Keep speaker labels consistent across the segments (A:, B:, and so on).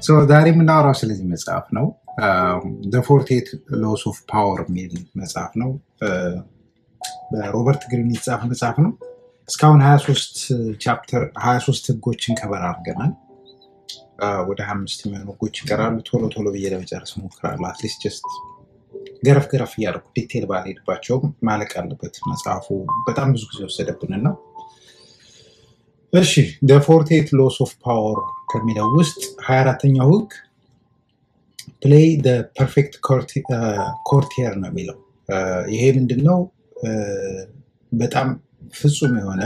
A: ዛሬ የምናወራው ስለዚህ መጽሐፍ ነው። ፎርቴት ሎስ ኦፍ ፓወር የሚል መጽሐፍ ነው። በሮበርት ግሪን የተጻፈ መጽሐፍ ነው። እስካሁን 23 ቻፕተር 23 ህጎችን ከበር አድርገናል። ወደ 25 የሚሆኑ ህጎች ይቀራሉ። ቶሎ ቶሎ ብዬ ለመጨረስ እሞክራለሁ። አትሊስት ጀስት ገረፍ ገረፍ እያደረኩ ዲቴል ባልሄድባቸውም ማለቅ አለበት መጽሐፉ በጣም ብዙ ጊዜ ወሰደብንና እሺ ፎርቴት ሎስ ኦፍ ፓወር ከሚለው ውስጥ ሀያ አራተኛው ህግ ፕሌይ ፐርፌክት ኮርቲየር ነው የሚለው። ይሄ ምንድን ነው? በጣም ፍጹም የሆነ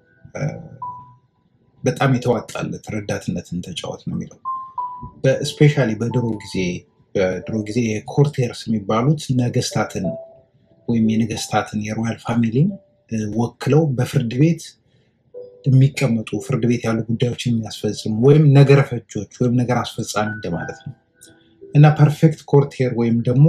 A: በጣም የተዋጣለት ረዳትነትን ተጫወት ነው የሚለው። በስፔሻሊ በድሮ ጊዜ በድሮ ጊዜ የኮርቴርስ የሚባሉት ነገስታትን ወይም የነገስታትን የሮያል ፋሚሊን ወክለው በፍርድ ቤት የሚቀመጡ ፍርድ ቤት ያሉ ጉዳዮችን የሚያስፈጽሙ ወይም ነገረ ፈጆች ወይም ነገር አስፈጻሚ እንደማለት ነው እና ፐርፌክት ኮርቴር ወይም ደግሞ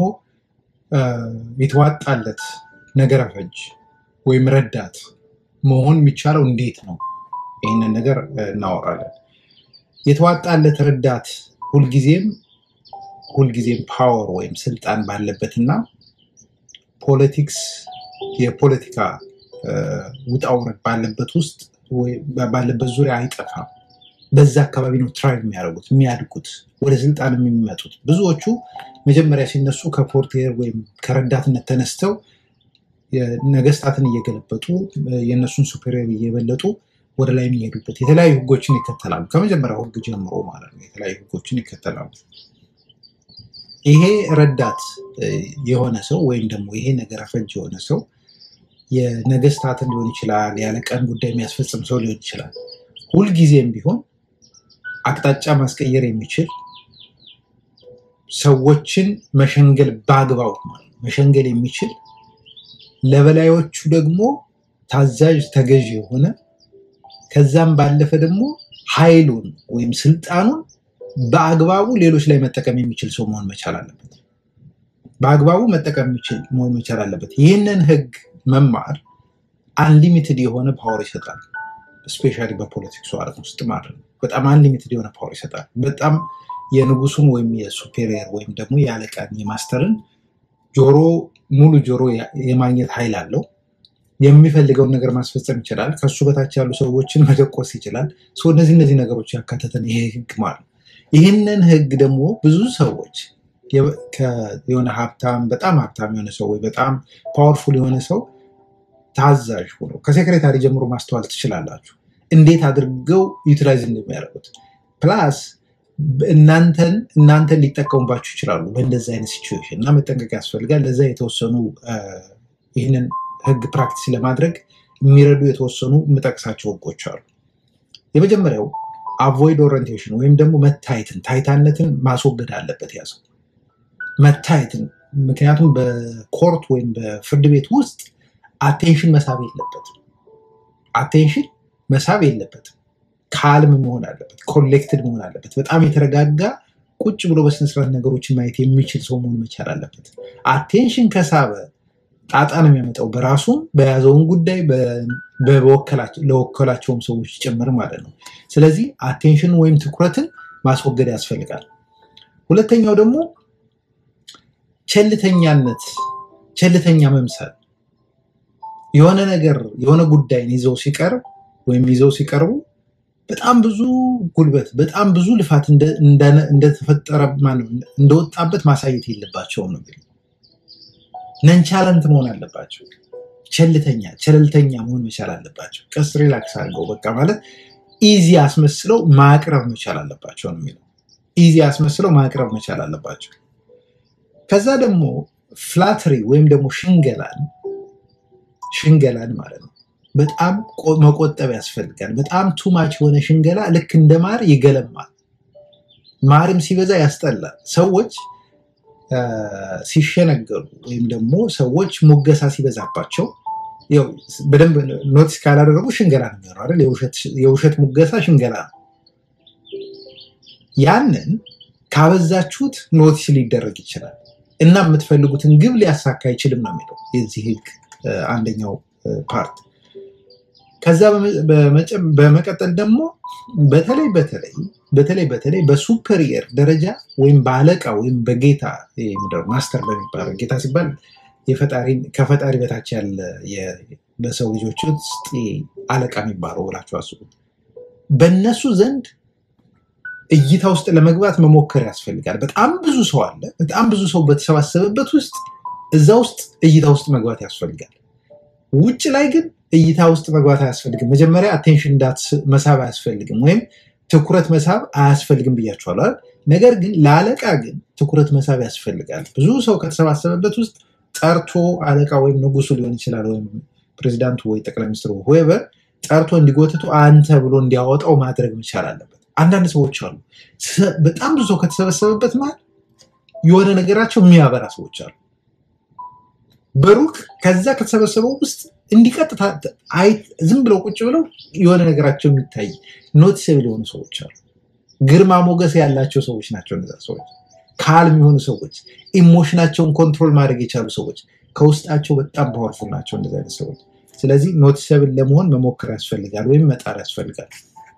A: የተዋጣለት ነገረ ፈጅ ወይም ረዳት መሆን የሚቻለው እንዴት ነው? ይህንን ነገር እናወራለን። የተዋጣለት ረዳት ሁልጊዜም ሁልጊዜም ፓወር ወይም ስልጣን ባለበትና ፖለቲክስ የፖለቲካ ውጣውረድ ባለበት ውስጥ ባለበት ዙሪያ አይጠፋም። በዛ አካባቢ ነው ትራይቭ የሚያደርጉት የሚያድጉት፣ ወደ ስልጣን የሚመጡት። ብዙዎቹ መጀመሪያ ሲነሱ ከፖርቴር ወይም ከረዳትነት ተነስተው ነገስታትን እየገለበጡ የእነሱን ሱፔሪየር እየበለጡ ወደ ላይ የሚሄዱበት የተለያዩ ህጎችን ይከተላሉ። ከመጀመሪያው ህግ ጀምሮ ማለት ነው የተለያዩ ህጎችን ይከተላሉ። ይሄ ረዳት የሆነ ሰው ወይም ደግሞ ይሄ ነገር ፈጅ የሆነ ሰው የነገስታትን ሊሆን ይችላል፣ ያለቀን ጉዳይ የሚያስፈጽም ሰው ሊሆን ይችላል። ሁልጊዜም ቢሆን አቅጣጫ ማስቀየር የሚችል ሰዎችን መሸንገል በአግባቡ ማለት መሸንገል የሚችል ለበላዮቹ ደግሞ ታዛዥ ተገዥ የሆነ ከዛም ባለፈ ደግሞ ኃይሉን ወይም ስልጣኑን በአግባቡ ሌሎች ላይ መጠቀም የሚችል ሰው መሆን መቻል አለበት። በአግባቡ መጠቀም የሚችል መሆን መቻል አለበት። ይህንን ህግ መማር አንሊሚትድ የሆነ ፓወር ይሰጣል። ስፔሻሊ በፖለቲክሱ ዓለም ውስጥ ማለት ነው። በጣም አንሊሚትድ የሆነ ፓወር ይሰጣል። በጣም የንጉሱን ወይም የሱፔሪየር ወይም ደግሞ የአለቃን የማስተርን ጆሮ ሙሉ ጆሮ የማግኘት ኃይል አለው። የሚፈልገውን ነገር ማስፈጸም ይችላል። ከሱ በታች ያሉ ሰዎችን መደቆስ ይችላል። እነዚህ እነዚህ ነገሮች ያካተተን ይሄ ህግ ማለት ነው። ይህንን ህግ ደግሞ ብዙ ሰዎች የሆነ ሀብታም በጣም ሀብታም የሆነ ሰው ወይ በጣም ፓወርፉል የሆነ ሰው ታዛዥ ሆኖ ከሴክሬታሪ ጀምሮ ማስተዋል ትችላላችሁ፣ እንዴት አድርገው ዩቲላይዝ እንደሚያደርጉት ፕላስ እናንተን እናንተን ሊጠቀሙባችሁ ይችላሉ። በእንደዚህ አይነት ሲቹዌሽን እና መጠንቀቅ ያስፈልጋል። ለዛ የተወሰኑ ይህንን ህግ ፕራክቲስ ለማድረግ የሚረዱ የተወሰኑ የምጠቅሳቸው ህጎች አሉ። የመጀመሪያው አቮይድ ኦሪንቴሽን ወይም ደግሞ መታየትን ታይታነትን ማስወገድ አለበት ያ ሰው መታየትን። ምክንያቱም በኮርት ወይም በፍርድ ቤት ውስጥ አቴንሽን መሳብ የለበትም። አቴንሽን መሳብ የለበትም። ካልም መሆን አለበት። ኮሌክትድ መሆን አለበት። በጣም የተረጋጋ ቁጭ ብሎ በስነስርዓት ነገሮችን ማየት የሚችል ሰው መሆን መቻል አለበት። አቴንሽን ከሳበ ጣጣ ነው የሚያመጣው በራሱም በያዘውን ጉዳይ ለወከላቸውም ሰዎች ጭምር ማለት ነው። ስለዚህ አቴንሽን ወይም ትኩረትን ማስወገድ ያስፈልጋል። ሁለተኛው ደግሞ ቸልተኛነት፣ ቸልተኛ መምሰል የሆነ ነገር የሆነ ጉዳይን ይዘው ሲቀርብ ወይም ይዘው ሲቀርቡ በጣም ብዙ ጉልበት በጣም ብዙ ልፋት እንደተፈጠረ እንደወጣበት ማሳየት የለባቸውም ነው ነንቻለንት መሆን አለባቸው። ቸልተኛ ቸለልተኛ መሆን መቻል አለባቸው። ቀስ ሪላክስ አድርገው በቃ ማለት ኢዚ አስመስለው ማቅረብ መቻል አለባቸው ነው የሚለው። ኢዚ አስመስለው ማቅረብ መቻል አለባቸው። ከዛ ደግሞ ፍላትሪ ወይም ደግሞ ሽንገላን ሽንገላን ማለት ነው በጣም መቆጠብ ያስፈልጋል። በጣም ቱማች የሆነ ሽንገላ ልክ እንደ ማር ይገለማል። ማርም ሲበዛ ያስጠላል። ሰዎች ሲሸነገሉ ወይም ደግሞ ሰዎች ሙገሳ ሲበዛባቸው በደንብ ኖቲስ ካላደረጉ ሽንገላ ነው የሚሆነው አይደል? የውሸት ሙገሳ ሽንገላ ነው። ያንን ካበዛችሁት ኖቲስ ሊደረግ ይችላል እና የምትፈልጉትን ግብ ሊያሳካ አይችልም ነው የሚለው የዚህ ህግ አንደኛው ፓርት። ከዛ በመ- በመጨ- በመቀጠል ደግሞ በተለይ በተለይ በተለይ በተለይ በሱፐሪየር ደረጃ ወይም በአለቃ ወይም በጌታ ይሄ ምንድን ነው ማስተር በሚባለው ጌታ ሲባል የፈጣሪ ከፈጣሪ በታች ያለ የ- በሰው ልጆች ውስጥ አለቃ የሚባለው ብላችሁ አስቡ። በእነሱ ዘንድ እይታ ውስጥ ለመግባት መሞከር ያስፈልጋል። በጣም ብዙ ሰው አለ። በጣም ብዙ ሰው በተሰባሰበበት ውስጥ እዛ ውስጥ እይታ ውስጥ መግባት ያስፈልጋል። ውጭ ላይ ግን እይታ ውስጥ መግባት አያስፈልግም። መጀመሪያ አቴንሽን መሳብ አያስፈልግም፣ ወይም ትኩረት መሳብ አያስፈልግም ብያችኋለሁ አይደል? ነገር ግን ለአለቃ ግን ትኩረት መሳብ ያስፈልጋል። ብዙ ሰው ከተሰባሰበበት ውስጥ ጠርቶ አለቃ ወይም ንጉሱ ሊሆን ይችላል፣ ወይም ፕሬዚዳንቱ ወይ ጠቅላይ ሚኒስትሩ ሆቨር ጠርቶ እንዲጎትቱ አንተ ብሎ እንዲያወጣው ማድረግ መቻል አለበት። አንዳንድ ሰዎች አሉ፣ ሰ- በጣም ብዙ ሰው ከተሰበሰበበት መሀል የሆነ ነገራቸው የሚያበራ ሰዎች አሉ። በሩቅ ከዛ ከተሰበሰበው ውስጥ እንዲቀጥታ አይ ዝም ብለው ቁጭ ብለው የሆነ ነገራቸው የሚታይ ኖቲስብል የሆኑ ሰዎች አሉ። ግርማ ሞገስ ያላቸው ሰዎች ናቸው። እነዛ ሰዎች ካልም የሆኑ ሰዎች፣ ኢሞሽናቸውን ኮንትሮል ማድረግ የቻሉ ሰዎች፣ ከውስጣቸው በጣም ፓወርፉል ናቸው እንደዚህ አይነት ሰዎች። ስለዚህ ኖቲሰብል ለመሆን መሞከር ያስፈልጋል ወይም መጣር ያስፈልጋል።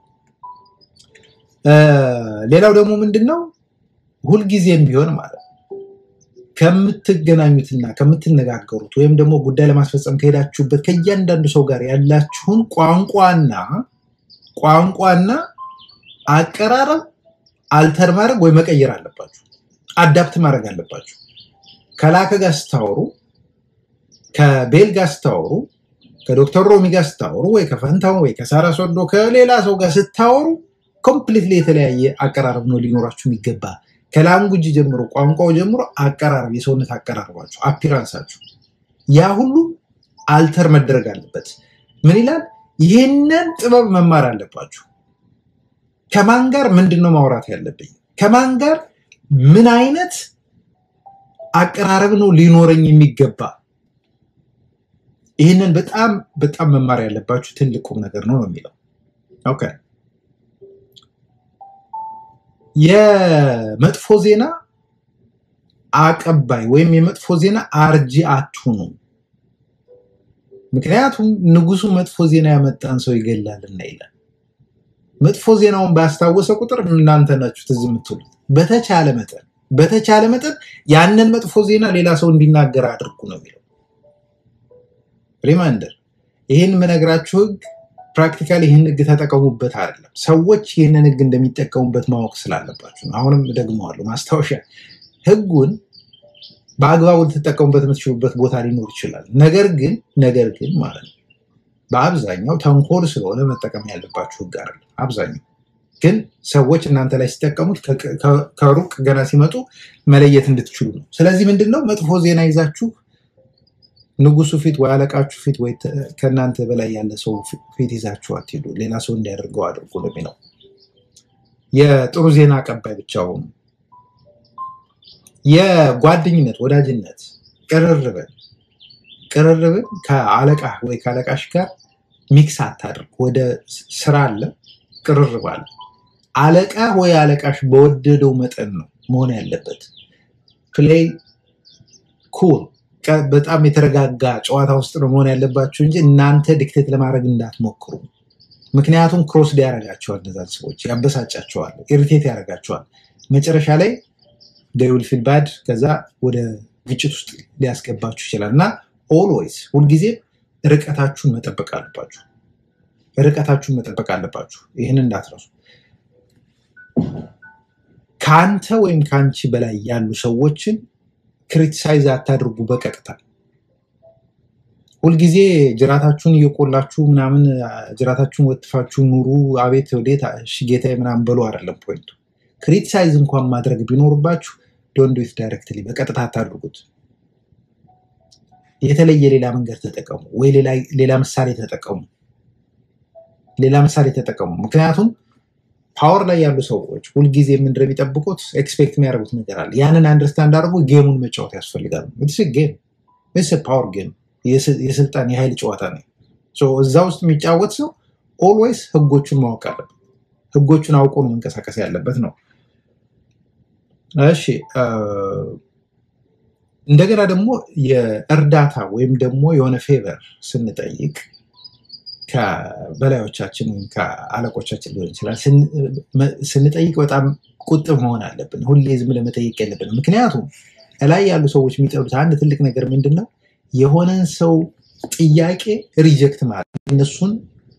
A: እ፣ ሌላው ደግሞ ምንድን ነው ሁልጊዜም ቢሆን ማለት ነው ከምትገናኙትና ከምትነጋገሩት ወይም ደግሞ ጉዳይ ለማስፈጸም ከሄዳችሁበት ከእያንዳንዱ ሰው ጋር ያላችሁን ቋንቋና ቋንቋና አቀራረብ አልተር ማድረግ ወይ መቀየር አለባችሁ። አዳፕት ማድረግ አለባችሁ። ከላከ ጋር ስታወሩ፣ ከቤል ጋር ስታወሩ፣ ከዶክተር ሮሚ ጋር ስታወሩ፣ ወይ ከፈንታው ወይ ከሳራ ሶዶ ከሌላ ሰው ጋር ስታወሩ ኮምፕሊትሊ የተለያየ አቀራረብ ነው ሊኖራችሁ የሚገባ ከላንጉጅ ጀምሮ ቋንቋው ጀምሮ አቀራረብ፣ የሰውነት አቀራረባችሁ፣ አፒራንሳችሁ ያ ሁሉ አልተር መደረግ አለበት። ምን ይላል? ይህንን ጥበብ መማር አለባችሁ። ከማን ጋር ምንድን ነው ማውራት ያለብኝ? ከማን ጋር ምን አይነት አቀራረብ ነው ሊኖረኝ የሚገባ? ይህንን በጣም በጣም መማር ያለባችሁ ትልቅ ቁም ነገር ነው ነው የሚለው ኦኬ። የመጥፎ ዜና አቀባይ ወይም የመጥፎ ዜና አርጂ አትሁኑ። ምክንያቱም ንጉሱ መጥፎ ዜና ያመጣን ሰው ይገላልና ይላል። መጥፎ ዜናውን ባስታወሰ ቁጥር እናንተ ናችሁ ትዝ የምትሉት። በተቻለ መጠን በተቻለ መጠን ያንን መጥፎ ዜና ሌላ ሰው እንዲናገር አድርጉ ነው የሚለው። ሪማይንደር፣ ይህን የምነግራችሁ ህግ ፕራክቲካሊ ይህን ህግ ተጠቀሙበት አይደለም፣ ሰዎች ይህንን ህግ እንደሚጠቀሙበት ማወቅ ስላለባችሁ ነው። አሁንም ደግመዋለሁ፣ ማስታወሻ ህጉን በአግባቡ ልትጠቀሙበት የምትችሉበት ቦታ ሊኖር ይችላል። ነገር ግን ነገር ግን ማለት ነው በአብዛኛው ተንኮል ስለሆነ መጠቀም ያለባችሁ ህግ አይደለም። አብዛኛው ግን ሰዎች እናንተ ላይ ሲጠቀሙት ከ- ከ- ከሩቅ ገና ሲመጡ መለየት እንድትችሉ ነው። ስለዚህ ምንድን ነው መጥፎ ዜና ይዛችሁ ንጉሱ ፊት ወይ አለቃችሁ ፊት ወይ ተ- ከእናንተ በላይ ያለ ሰው ፊ- ፊት ይዛችሁ አትሄዱ። ሌላ ሰው እንዲያደርገው አድርጉ ነው የሚለው። የጥሩ ዜና አቀባይ ብቻ ሁኑ። የጓደኝነት ወዳጅነት ቅርርብን ቅርርብን ከአለቃ ወይ ከአለቃሽ ጋር ሚክስ አታድርግ። ወደ ስ- ስራ አለ፣ ቅርርብ አለ። አለቃ ወይ አለቃሽ በወደደው መጠን ነው መሆን ያለበት። ፕሌይ ኩል በጣም የተረጋጋ ጨዋታ ውስጥ ነው መሆን ያለባችሁ እንጂ እናንተ ዲክቴት ለማድረግ እንዳትሞክሩ። ምክንያቱም ክሮስ ያደርጋቸዋል፣ እነዛን ሰዎች ያበሳጫቸዋል፣ ኢሪቴት ያደርጋቸዋል። መጨረሻ ላይ ደውል ፊል ባድ ከዛ ወደ ግጭት ውስጥ ሊያስገባችሁ ይችላል እና ኦልዌይስ ሁልጊዜ ርቀታችሁን መጠበቅ አለባችሁ። ርቀታችሁን መጠበቅ አለባችሁ። ይህን እንዳትረሱ። ከአንተ ወይም ከአንቺ በላይ ያሉ ሰዎችን ክሪቲሳይዝ አታድርጉ በቀጥታ ሁልጊዜ ጅራታችሁን እየቆላችሁ ምናምን ጅራታችሁን ወጥፋችሁ ኑሩ። አቤት ወዴት እሺ ጌታዬ ምናምን በሉ አይደለም ፖይንቱ። ክሪቲሳይዝ እንኳን ማድረግ ቢኖርባችሁ ዶንት ዱ ኢት ዳይሬክትሊ በቀጥታ አታድርጉት። የተለየ ሌላ መንገድ ተጠቀሙ፣ ወይ ሌላ- ሌላ ምሳሌ ተጠቀሙ። ሌላ ምሳሌ ተጠቀሙ። ምክንያቱም ፓወር ላይ ያሉ ሰዎች ሁልጊዜ ምንድን ነው የሚጠብቁት? ኤክስፔክት የሚያደርጉት ነገር አለ። ያንን አንደርስታንድ አድርጎ ጌሙን መጫወት ያስፈልጋል። ጌም ፓወር ጌም የስልጣን የኃይል ጨዋታ ነው። ሶ እዛ ውስጥ የሚጫወት ሰው ኦልዌይስ ህጎቹን ማወቅ አለበት። ህጎቹን አውቆ ነው መንቀሳቀስ ያለበት ነው። እሺ አ፣ እንደገና ደግሞ የእርዳታ ወይም ደግሞ የሆነ ፌቨር ስንጠይቅ ከበላዮቻችን ወይም ከአለቆቻችን ሊሆን ይችላል ስንጠይቅ በጣም ቁጥብ መሆን አለብን። ሁሌ ዝም ብለን መጠየቅ የለብንም። ምክንያቱም እላይ ያሉ ሰዎች የሚጠሉት አንድ ትልቅ ነገር ምንድን ነው? የሆነን ሰው ጥያቄ ሪጀክት ማለት እነሱን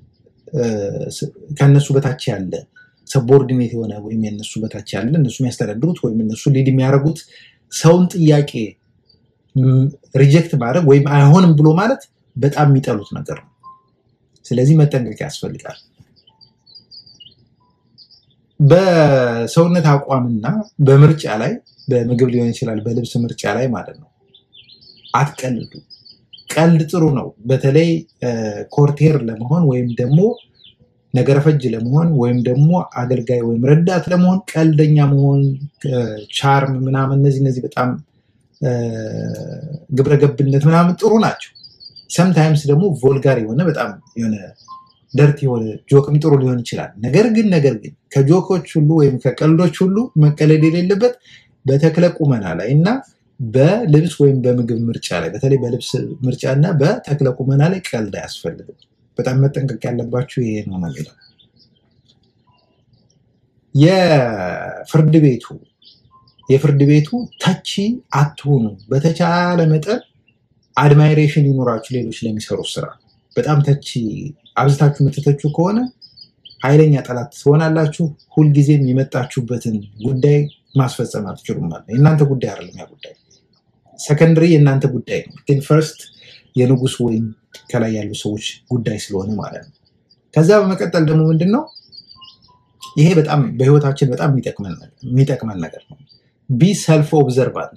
A: ከእነሱ በታች ያለ ሰቦርዲኔት የሆነ ወይም የእነሱ በታች ያለ እነሱ የሚያስተዳድሩት ወይም እነሱ ሊድ የሚያደርጉት ሰውን ጥያቄ ሪጀክት ማድረግ ወይም አይሆንም ብሎ ማለት በጣም የሚጠሉት ነገር ነው። ስለዚህ መጠንቀቅ ያስፈልጋል። በሰውነት አቋምና በምርጫ ላይ በምግብ ሊሆን ይችላል፣ በልብስ ምርጫ ላይ ማለት ነው። አትቀልዱ። ቀልድ ጥሩ ነው። በተለይ ኮርቴር ለመሆን ወይም ደግሞ ነገረ ፈጅ ለመሆን ወይም ደግሞ አገልጋይ ወይም ረዳት ለመሆን ቀልደኛ መሆን፣ ቻርም ምናምን እነዚህ እነዚህ በጣም ግብረገብነት ምናምን ጥሩ ናቸው። ሰምታይምስ ደግሞ ቮልጋር የሆነ በጣም የሆነ ደርት የሆነ ጆክም ጥሩ ሊሆን ይችላል። ነገር ግን ነገር ግን ከጆኮች ሁሉ ወይም ከቀልዶች ሁሉ መቀለድ የሌለበት በተክለ ቁመና ላይ እና በልብስ ወይም በምግብ ምርጫ ላይ በተለይ በልብስ ምርጫ እና በተክለ ቁመና ላይ ቀልድ አያስፈልግም። በጣም መጠንቀቅ ያለባችሁ ይሄ ነው ነው የሚለው የፍርድ ቤቱ የፍርድ ቤቱ ተቺ አትሁኑ። በተቻለ መጠን አድማይሬሽን ይኖራችሁ ሌሎች ለሚሰሩ ስራ። በጣም ተቺ አብዝታችሁ የምትተቹ ከሆነ ኃይለኛ ጠላት ትሆናላችሁ። ሁልጊዜም የመጣችሁበትን ጉዳይ ማስፈጸም አትችሉም ማለት ነው። የእናንተ ጉዳይ አይደለም ያ ጉዳይ፣ ሰከንድሪ የእናንተ ጉዳይ ነው። ግን ፈርስት የንጉስ ወይም ከላይ ያሉ ሰዎች ጉዳይ ስለሆነ ማለት ነው። ከዛ በመቀጠል ደግሞ ምንድን ነው ይሄ በጣም በህይወታችን በጣም የሚጠቅመን ነገር ነው። ቢ ሰልፍ ኦብዘርቫንት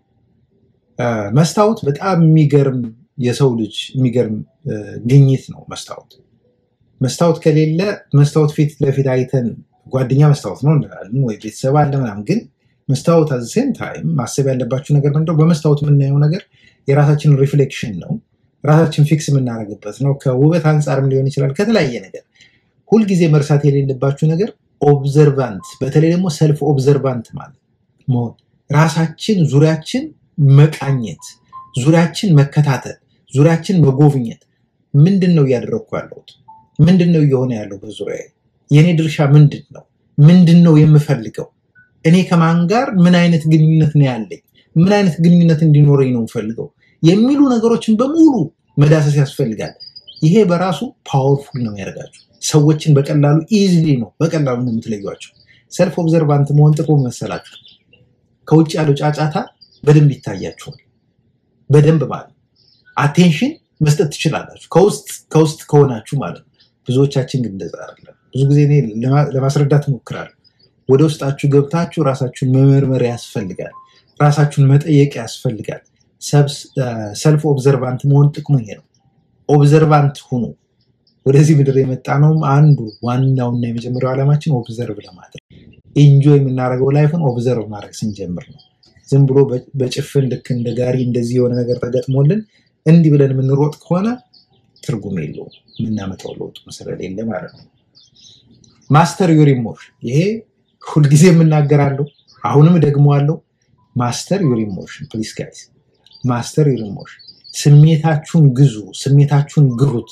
A: መስታወት በጣም የሚገርም የሰው ልጅ የሚገርም ግኝት ነው። መስታወት መስታወት ከሌለ መስታወት ፊት ለፊት አይተን ጓደኛ መስታወት ነው እንላለን ወይ ቤተሰብ አለ ምናምን። ግን መስታወት አዘሴም ታይም ማሰብ ያለባችሁ ነገር ምንድነው? በመስታወት የምናየው ነገር የራሳችን ሪፍሌክሽን ነው። ራሳችን ፊክስ የምናደርግበት ነው። ከውበት አንጻርም ሊሆን ይችላል፣ ከተለያየ ነገር። ሁልጊዜ መርሳት የሌለባችሁ ነገር ኦብዘርቫንት፣ በተለይ ደግሞ ሰልፍ ኦብዘርቫንት ማለት መሆን ራሳችን ዙሪያችን መቃኘት፣ ዙሪያችን መከታተል፣ ዙሪያችን መጎብኘት። ምንድን ነው እያደረግኩ ያለሁት? ምንድን ነው እየሆነ ያለው በዙሪያ? የእኔ ድርሻ ምንድን ነው? ምንድን ነው የምፈልገው? እኔ ከማን ጋር ምን አይነት ግንኙነት ነው ያለኝ? ምን አይነት ግንኙነት እንዲኖረኝ ነው የምፈልገው? የሚሉ ነገሮችን በሙሉ መዳሰስ ያስፈልጋል። ይሄ በራሱ ፓወርፉል ነው ያደርጋችሁ። ሰዎችን በቀላሉ ኢዝሊ ነው በቀላሉ ነው የምትለዩቸው። ሰልፍ ኦብዘርቫንት መሆን ጥቅሙ መሰላችሁ ከውጭ ያለው ጫጫታ በደንብ ይታያችኋል። በደንብ ማለት አቴንሽን መስጠት ትችላላችሁ ከውስጥ ከውስጥ ከሆናችሁ ማለት ነው። ብዙዎቻችን ግን እንደዛ አይደለም። ብዙ ጊዜ እኔ ለማስረዳት እሞክራለሁ። ወደ ውስጣችሁ ገብታችሁ ራሳችሁን መመርመር ያስፈልጋል። ራሳችሁን መጠየቅ ያስፈልጋል። ሰልፍ ኦብዘርቫንት መሆን ጥቅሙ ይሄ ነው። ኦብዘርቫንት ሁኑ። ወደዚህ ምድር የመጣ ነውም አንዱ ዋናውና የመጀመሪያው ዓላማችን ኦብዘርቭ ለማድረግ ኢንጆይ የምናደርገው ላይፍን ኦብዘርቭ ማድረግ ስንጀምር ነው። ዝም ብሎ በጭፍን ልክ እንደ ጋሪ እንደዚህ የሆነ ነገር ተገጥሞልን እንዲህ ብለን የምንሮጥ ከሆነ ትርጉም የለውም። የምናመጣው ለውጥ ስለሌለ ማለት ነው። ማስተር ዩር ኢሞሽን፣ ይሄ ሁልጊዜ የምናገራለሁ፣ አሁንም ደግመዋለሁ። ማስተር ዩር ኢሞሽን ፕሊስ ጋይስ፣ ማስተር ዩር ኢሞሽን። ስሜታችሁን ግዙ፣ ስሜታችሁን ግሩት።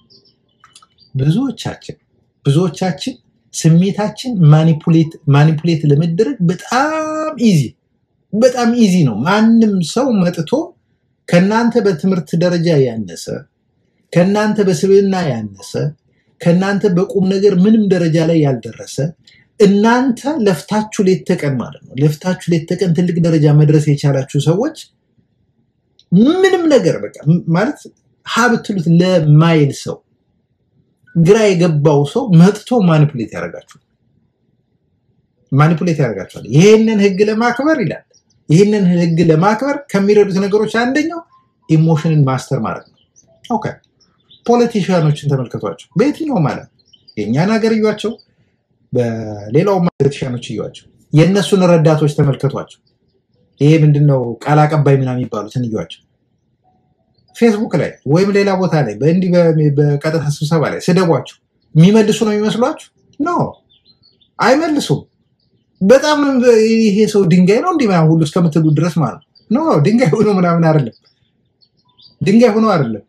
A: ብዙዎቻችን ብዙዎቻችን ስሜታችን ማኒፑሌት ለመደረግ በጣም ኢዚ በጣም ኢዚ ነው። ማንም ሰው መጥቶ ከእናንተ በትምህርት ደረጃ ያነሰ ከእናንተ በስብዕና ያነሰ ከእናንተ በቁም ነገር ምንም ደረጃ ላይ ያልደረሰ እናንተ ለፍታችሁ ሌት ተቀን ማለት ነው ለፍታችሁ ሌት ተቀን ትልቅ ደረጃ መድረስ የቻላችሁ ሰዎች ምንም ነገር በቃ ማለት ሀ ብትሉት ለማይል ሰው ግራ የገባው ሰው መጥቶ ማኒፑሌት ያደርጋችኋል ማኒፑሌት ያደርጋችኋል። ይህንን ህግ ለማክበር ይላል። ይህንን ህግ ለማክበር ከሚረዱት ነገሮች አንደኛው ኢሞሽንን ማስተር ማለት ነው። ኦኬ ፖለቲሽያኖችን ተመልከቷቸው። በየትኛውም ዓለም የእኛን ሀገር እዩዋቸው፣ በሌላውም ፖለቲሽያኖች እዩዋቸው። የእነሱን ረዳቶች ተመልከቷቸው። ይሄ ምንድነው ቃል አቀባይ ምናምን የሚባሉትን እዩዋቸው። ፌስቡክ ላይ ወይም ሌላ ቦታ ላይ በእንዲህ በቀጥታ ስብሰባ ላይ ስደቧቸው የሚመልሱ ነው የሚመስሏችሁ? ኖ አይመልሱም። በጣም ይሄ ሰው ድንጋይ ነው እንዲህ ምናምን ሁሉ እስከምትሉ ድረስ ማለት ነው። ኖ ድንጋይ ሆኖ ምናምን አይደለም። ድንጋይ ሆኖ አይደለም።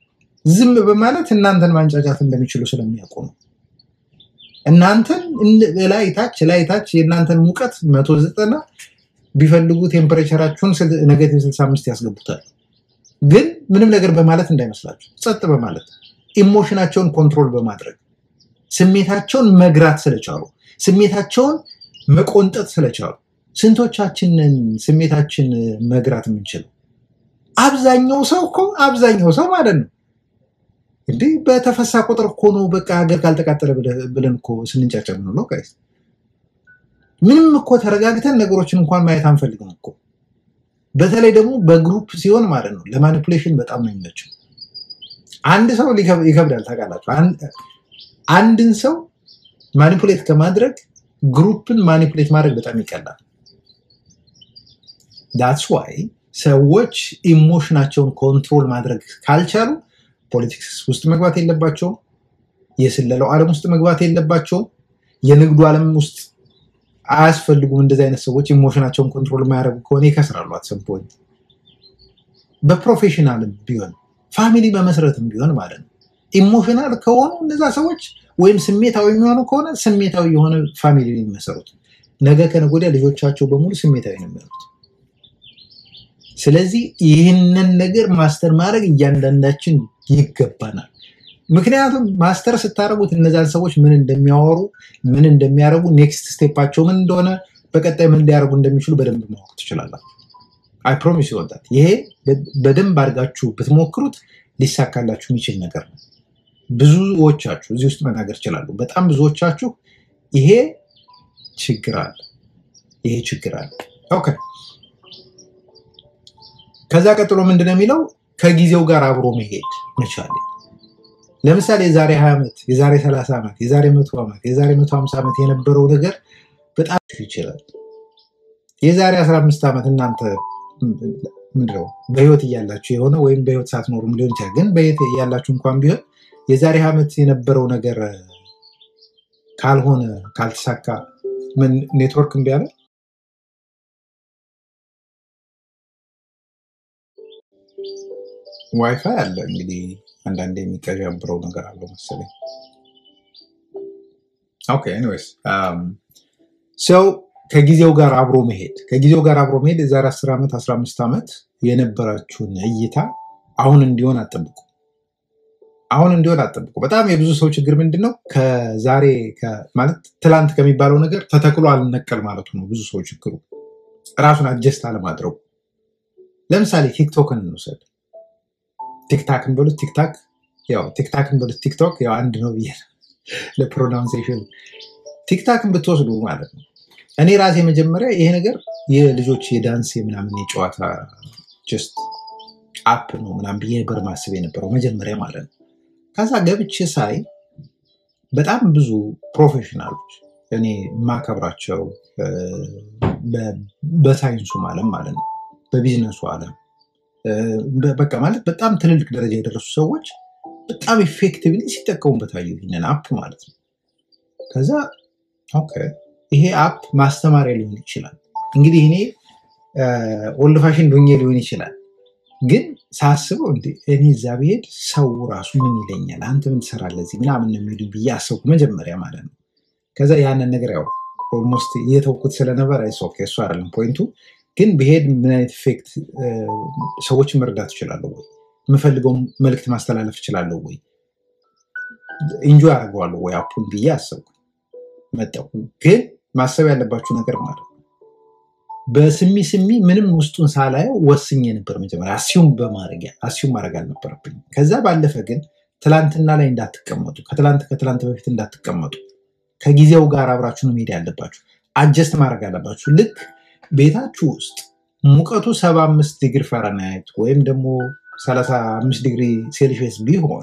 A: ዝም በማለት እናንተን ማንጫጫት እንደሚችሉ ስለሚያውቁ ነው። እናንተን እንደ- ላይ ታች ላይ ታች የእናንተን ሙቀት መቶ ዘጠና ቢፈልጉ ቴምፐሬቸራችሁን ኔጌቲቭ 65 ያስገቡታል። ግን ምንም ነገር በማለት እንዳይመስላችሁ፣ ጸጥ በማለት ኢሞሽናቸውን ኮንትሮል በማድረግ ስሜታቸውን መግራት ስለቻሉ ስሜታቸውን መቆንጠጥ ስለቻሉ ስንቶቻችንን ስሜታችን መግራት የምንችለው? አብዛኛው ሰው እኮ አብዛኛው ሰው ማለት ነው እንዴ በተፈሳ ቁጥር እኮ ነው በቃ ሀገር ካልተቃጠለ ብለ- ብለን እኮ ስንንጫጫ ነው ጋይስ። ምንም እኮ ተረጋግተን ነገሮችን እንኳን ማየት አንፈልግም እኮ። በተለይ ደግሞ በግሩፕ ሲሆን ማለት ነው ለማኒፑሌሽን በጣም ነው የሚመቸው። አንድ ሰው ሊከብ- ይከብዳል ታውቃላችሁ። አንድ- አንድን ሰው ማኒፑሌት ከማድረግ ግሩፕን ማኒፑሌት ማድረግ በጣም ይቀላል። ዳትስ ዋይ ሰዎች ኢሞሽናቸውን ኮንትሮል ማድረግ ካልቻሉ ፖለቲክስ ውስጥ መግባት የለባቸውም። የስለላው ዓለም ውስጥ መግባት የለባቸውም። የንግዱ ዓለም ውስጥ አያስፈልጉም። እንደዚህ አይነት ሰዎች ኢሞሽናቸውን ኮንትሮል የማያደርጉ ከሆነ ይከስራሉ። አትሰም ፖይንት በፕሮፌሽናልም ቢሆን ፋሚሊ መመስረትም ቢሆን ማለት ነው ኢሞሽናል ከሆኑ እነዛ ሰዎች ወይም ስሜታዊ የሚሆኑ ከሆነ ስሜታዊ የሆነ ፋሚሊ ነው የሚመሰሩት። ነገ ከነገ ወዲያ ልጆቻቸው በሙሉ ስሜታዊ ነው የሚሆኑት። ስለዚህ ይህንን ነገር ማስተር ማድረግ እያንዳንዳችን ይገባናል። ምክንያቱም ማስተር ስታደርጉት እነዛን ሰዎች ምን እንደሚያወሩ ምን እንደሚያደርጉ ኔክስት ስቴፓቸው ምን እንደሆነ በቀጣይ ምን ሊያደርጉ እንደሚችሉ በደንብ ማወቅ ትችላላችሁ። አይ ፕሮሚስ ይወዳል። ይሄ በደንብ አድርጋችሁ ብትሞክሩት ሊሳካላችሁ የሚችል ነገር ነው። ብዙዎቻችሁ እዚህ ውስጥ መናገር ይችላሉ። በጣም ብዙዎቻችሁ ይሄ ችግር አለ፣ ይሄ ችግር አለ። ኦኬ። ከዛ ቀጥሎ ምንድነው የሚለው ከጊዜው ጋር አብሮ መሄድ መቻል። ለምሳሌ የዛሬ 20 ዓመት፣ የዛሬ 30 ዓመት፣ የዛሬ 100 ዓመት፣ የዛሬ 150 ዓመት የነበረው ነገር በጣም ይችላል። የዛሬ 15 ዓመት እናንተ ምንድነው በህይወት እያላችሁ የሆነ ወይም በህይወት ሳትኖሩም ሊሆን ይችላል። ግን በህይወት እያላችሁ እንኳን ቢሆን የዛሬ ዓመት የነበረው ነገር ካልሆነ ካልተሳካ ምን ኔትወርክ እምቢ አለ? ዋይፋይ አለ እንግዲህ አንዳንዴ የሚቀዣብረው ነገር አለው መሰለኝ። ኦኬ ኤኒዌይስ ሰው ከጊዜው ጋር አብሮ መሄድ ከጊዜው ጋር አብሮ መሄድ የዛሬ 10 ዓመት 15 ዓመት የነበራችሁን እይታ አሁን እንዲሆን አጠብቁ። አሁን እንዲሆን አጠብቁ። በጣም የብዙ ሰው ችግር ምንድን ነው? ከዛሬ ከ- ማለት ትላንት ከሚባለው ነገር ተተክሎ አልነቀል ማለቱ ነው። ብዙ ሰው ችግሩ ራሱን አጀስት አለማድረጉ። ለምሳሌ ቲክቶክን እንውሰድ። ቲክታክን በሉት ቲክታክ ያው ቲክታክን በሉት ቲክቶክ ያው አንድ ነው ብዬ ነው ለፕሮናውንሴሽን ቲክታክን ብትወስዱ ማለት ነው። እኔ ራሴ መጀመሪያ ይሄ ነገር የልጆች የዳንስ የምናምን የጨዋታ ጀስት አፕ ነው ምናምን ብዬ ነበር ማስብ የነበረው መጀመሪያ ማለት ነው። ከዛ ገብቼ ሳይ በጣም ብዙ ፕሮፌሽናሎች እኔ የማከብራቸው እ፣ በ- በሳይንሱም ዓለም ማለት ነው በቢዝነሱ ዓለም እ፣ በ- በቃ ማለት በጣም ትልልቅ ደረጃ የደረሱ ሰዎች በጣም ኢፌክቲቭሊ ሲጠቀሙበት አየሁ ይህንን አፕ ማለት ነው። ከዛ ኦኬ ይሄ አፕ ማስተማሪያ ሊሆን ይችላል። እንግዲህ እኔ ኦልድ ፋሽን ዱኜ ሊሆን ይችላል ግን ሳስበው እንዴ እኔ እዛ ብሄድ ሰው ራሱ ምን ይለኛል፣ አንተ ምን ትሰራለህ እዚህ ምናምን ነው የሚሉ ብዬ አሰብኩ መጀመሪያ ማለት ነው። ከዛ ያንን ነገር ያው ኦልሞስት እየተውኩት ስለነበር አይሶ እሱ አይደለም ፖይንቱ። ግን ብሄድ ምን አይነት ኢፌክት ሰዎችን መርዳት እችላለሁ ወይ፣ የምፈልገው መልዕክት ማስተላለፍ እችላለሁ ወይ፣ ኢንጆይ አደርገዋለሁ ወይ አፑን ብዬ አሰብኩ መጣሁ። ግን ማሰብ ያለባችሁ ነገር ማለት ነው በስሚ ስሚ ምንም ውስጡን ሳላየው ወስኜ ነበር መጀመሪያ አስዩም በማድረግ አስዩም ማድረግ አልነበረብኝ። ከዛ ባለፈ ግን ትላንትና ላይ እንዳትቀመጡ፣ ከትላንት ከትላንት በፊት እንዳትቀመጡ፣ ከጊዜው ጋር አብራችሁ ነው መሄድ ያለባችሁ። አጀስት ማድረግ አለባችሁ። ልክ ቤታችሁ ውስጥ ሙቀቱ 75 ዲግሪ ፈረናይት ወይም ደግሞ 35 ዲግሪ ሴልሺየስ ቢሆን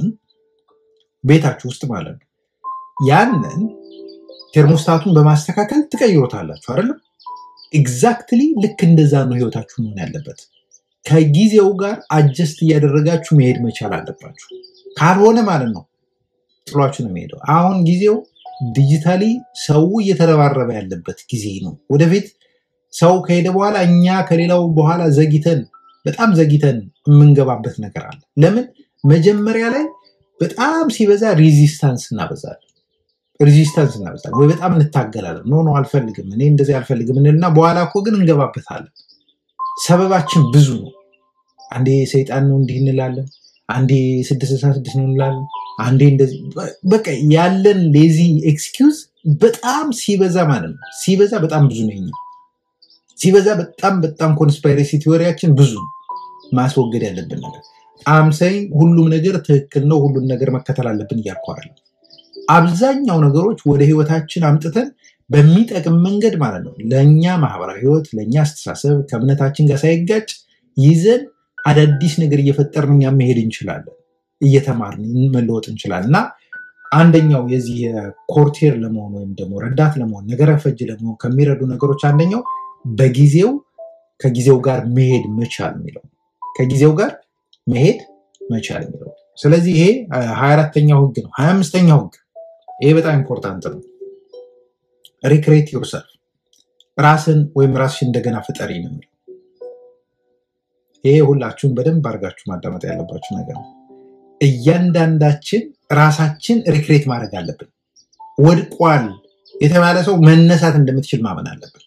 A: ቤታችሁ ውስጥ ማለት ነው ያንን ቴርሞስታቱን በማስተካከል ትቀይሮታላችሁ አይደለም? ኤግዛክትሊ ልክ እንደዛ ነው ህይወታችሁ መሆን ያለበት። ከጊዜው ጋር አጀስት እያደረጋችሁ መሄድ መቻል አለባችሁ። ካልሆነ ማለት ነው ጥሏችሁ ነው የሚሄደው። አሁን ጊዜው ዲጂታሊ ሰው እየተረባረበ ያለበት ጊዜ ነው። ወደፊት ሰው ከሄደ በኋላ እኛ ከሌላው በኋላ ዘግይተን በጣም ዘግይተን የምንገባበት ነገር አለ። ለምን መጀመሪያ ላይ በጣም ሲበዛ ሬዚስታንስ እናበዛለን። ሬዚስታንስ እናበዛለን ወይ በጣም እንታገላለን። ኖ ኖ አልፈልግም፣ እኔ እንደዚህ አልፈልግም እንልና በኋላ እኮ ግን እንገባበታለን። ሰበባችን ብዙ ነው። አንዴ ሰይጣን ነው እንዲህ እንላለን፣ አንዴ ስድስት ስልሳ ስድስት ነው እንላለን፣ አንዴ እንደዚህ በቃ ያለን ሌዚ ኤክስኪውዝ በጣም ሲበዛ ማለት ነው። ሲበዛ በጣም ብዙ ነው። የኛ ሲበዛ በጣም በጣም ኮንስፓይሬሲ ቲዎሪያችን ብዙ ነው። ማስወገድ ያለብን ነገር አምሳይ ሁሉም ነገር ትክክል ነው፣ ሁሉም ነገር መከተል አለብን እያልኩ አይደለም። አብዛኛው ነገሮች ወደ ህይወታችን አምጥተን በሚጠቅም መንገድ ማለት ነው ለእኛ ማህበራዊ ህይወት ለእኛ አስተሳሰብ ከእምነታችን ጋር ሳይጋጭ ይዘን አዳዲስ ነገር እየፈጠርን እኛ መሄድ እንችላለን፣ እየተማርን መለወጥ እንችላለን። እና አንደኛው የዚህ የኮርቴር ለመሆን ወይም ደግሞ ረዳት ለመሆን ነገረ ፈጅ ለመሆን ከሚረዱ ነገሮች አንደኛው በጊዜው ከጊዜው ጋር መሄድ መቻል የሚለው ከጊዜው ጋር መሄድ መቻል የሚለው ስለዚህ ይሄ ሀያ አራተኛው ህግ ነው። ሀያ አምስተኛው ህግ ይሄ በጣም ኢምፖርታንት ነው። ሪክሬት ዩርሰልፍ ራስን ወይም ራስሽን እንደገና ፍጠሪ ነው የሚለው። ይሄ ሁላችሁም በደንብ አድርጋችሁ ማዳመጥ ያለባችሁ ነገር ነው። እያንዳንዳችን ራሳችን ሪክሬት ማድረግ አለብን። ወድቋል የተባለ ሰው መነሳት እንደምትችል ማመን አለብን።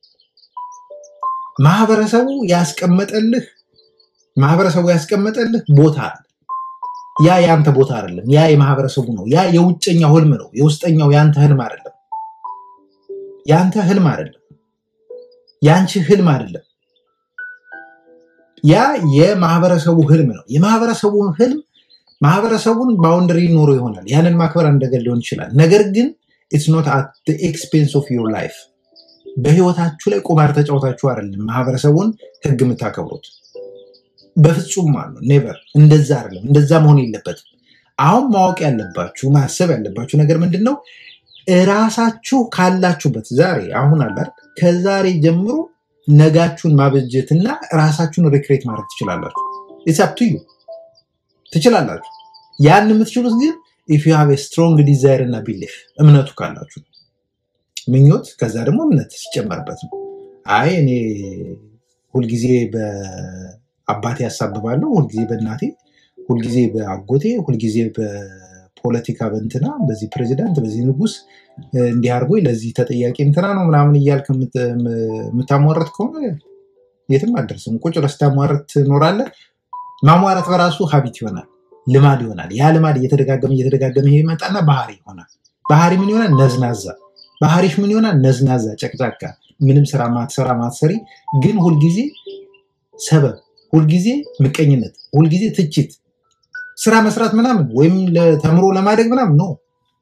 A: ማህበረሰቡ ያስቀመጠልህ ማህበረሰቡ ያስቀመጠልህ ቦታ አለ። ያ የአንተ ቦታ አይደለም። ያ የማህበረሰቡ ነው። ያ የውጨኛው ህልም ነው። የውስጠኛው የአንተ ህልም አይደለም። የአንተ ህልም አይደለም። የአንቺ ህልም አይደለም። ያ የማህበረሰቡ ህልም ነው። የማህበረሰቡ ህልም ማህበረሰቡን ባውንደሪ ኖሮ ይሆናል። ያንን ማክበር አንድ ነገር ሊሆን ይችላል። ነገር ግን ኢትስ ኖት አት ኤክስፔንስ ኦፍ ዩር ላይፍ። በህይወታችሁ ላይ ቁማር ተጫውታችሁ አይደለም ማህበረሰቡን ህግ የምታከብሩት። በፍጹም ማለት ነው። ኔቨር እንደዛ አይደለም። እንደዛ መሆን የለበትም። አሁን ማወቅ ያለባችሁ ማሰብ ያለባችሁ ነገር ምንድን ነው? እራሳችሁ ካላችሁበት ዛሬ አሁን አለ አይደል? ከዛሬ ጀምሮ ነጋችሁን ማበጀትና ራሳችሁን ሪክሬት ማድረግ ትችላላችሁ። ኢትስ ትችላላችሁ። ያን የምትችሉት ግን ኢፍ ዩ ሃቭ ስትሮንግ ዲዛይር እና ቢሊፍ እምነቱ ካላችሁ ምኞት፣ ከዛ ደግሞ እምነት ሲጨመርበት ነው። አይ እኔ ሁልጊዜ በአባቴ ያሳብባለሁ፣ ሁልጊዜ በእናቴ፣ ሁልጊዜ በአጎቴ፣ ሁልጊዜ በፖለቲካ በእንትና በዚህ ፕሬዚዳንት በዚህ ንጉስ እንዲህ አድርጎ ለዚህ ተጠያቂ እንትና ነው ምናምን እያልክ የምታሟረት ከሆነ የትም አደርስም። ቁጭ ብለህ ስታሟረት ትኖራለህ። ማሟረት በራሱ ሀቢት ይሆናል፣ ልማድ ይሆናል። ያ ልማድ እየተደጋገመ እየተደጋገመ ይሄ ይመጣና ባህሪ ይሆናል። ባህሪ ምን ይሆናል? ነዝናዛ። ባህሪሽ ምን ይሆናል? ነዝናዛ፣ ጨቅጫቃ፣ ምንም ስራ ማትሰራ ማትሰሪ፣ ግን ሁልጊዜ ሰበብ፣ ሁልጊዜ ምቀኝነት፣ ሁልጊዜ ትችት፣ ስራ መስራት ምናምን ወይም ተምሮ ለማደግ ምናምን ነው።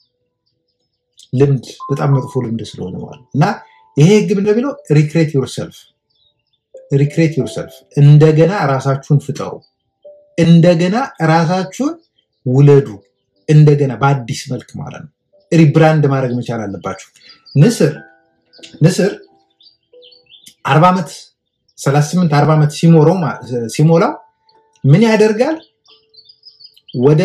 A: ልምድ በጣም መጥፎ ልምድ ስለሆነ ማለት እና ይሄ ህግ ምንድን ነው የሚለው? ሪክሬት ዩርሰልፍ ሪክሬት ዩርሰልፍ እንደገና ራሳችሁን ፍጠሩ። እንደገና ራሳችሁን ውለዱ። እንደገና በአዲስ መልክ ማለት ነው። ሪብራንድ ማድረግ መቻል አለባችሁ። ንስር ንስር አርባ ዓመት ሰላሳ ስምንት አርባ ዓመት ሲሞላው ምን ያደርጋል? ወደ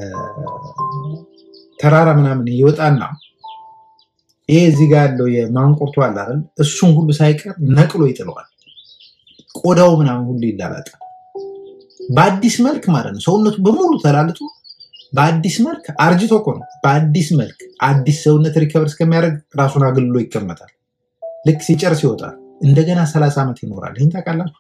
A: ተራራ ምናምን ይወጣና ይሄ እዚህ ጋር ያለው የማንቁርቱ አለ አይደል? እሱን ሁሉ ሳይቀር ነቅሎ ይጥለዋል። ቆዳው ምናምን ሁሉ ይላላጣል። በአዲስ መልክ ማለት ነው። ሰውነቱ በሙሉ ተላልጦ በአዲስ መልክ አርጅቶ እኮ ነው። በአዲስ መልክ አዲስ ሰውነት ሪከቨር እስከሚያደርግ ራሱን አገልግሎ ይቀመጣል። ልክ ሲጨርስ ይወጣል። እንደገና ሰላሳ ዓመት ይኖራል። ይህን ታውቃላችሁ?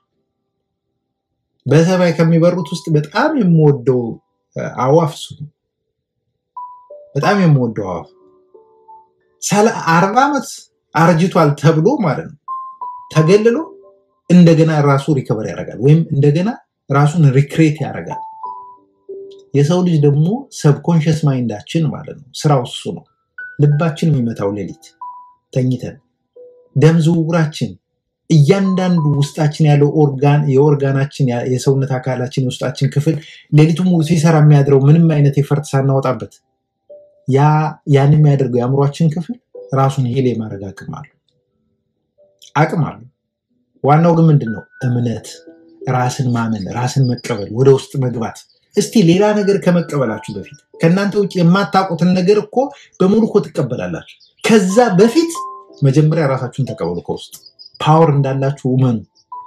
A: በሰማይ ከሚበሩት ውስጥ በጣም የምወደው አዋፍ እሱ ነው። በጣም የምወደው አዋፍ አርባ ዓመት አርጅቷል ተብሎ ማለት ነው ተገልሎ እንደገና ራሱ ሪከቨር ያደርጋል ወይም እንደገና ራሱን ሪክሬት ያደርጋል። የሰው ልጅ ደግሞ ሰብኮንሽስ ማይንዳችን ማለት ነው ስራው እሱ ነው። ልባችን የሚመታው ሌሊት ተኝተን፣ ደም ዝውውራችን፣ እያንዳንዱ ውስጣችን ያለው ኦርጋን የኦርጋናችን የሰውነት አካላችን የውስጣችን ክፍል ሌሊቱ ሙሉ ሲሰራ የሚያድረው ምንም አይነት የፈርት ሳናወጣበት ያን የሚያደርገው የአእምሯችን ክፍል ራሱን ሄሌ የማድረግ አቅም አለው አቅም አለው። ዋናው ግን ምንድን ነው? እምነት፣ ራስን ማመን፣ ራስን መቀበል፣ ወደ ውስጥ መግባት። እስቲ ሌላ ነገር ከመቀበላችሁ በፊት ከእናንተ ውጭ የማታውቁትን ነገር እኮ በሙሉ እኮ ትቀበላላችሁ። ከዛ በፊት መጀመሪያ ራሳችሁን ተቀበሉ። ከውስጥ ፓወር እንዳላችሁ እመኑ።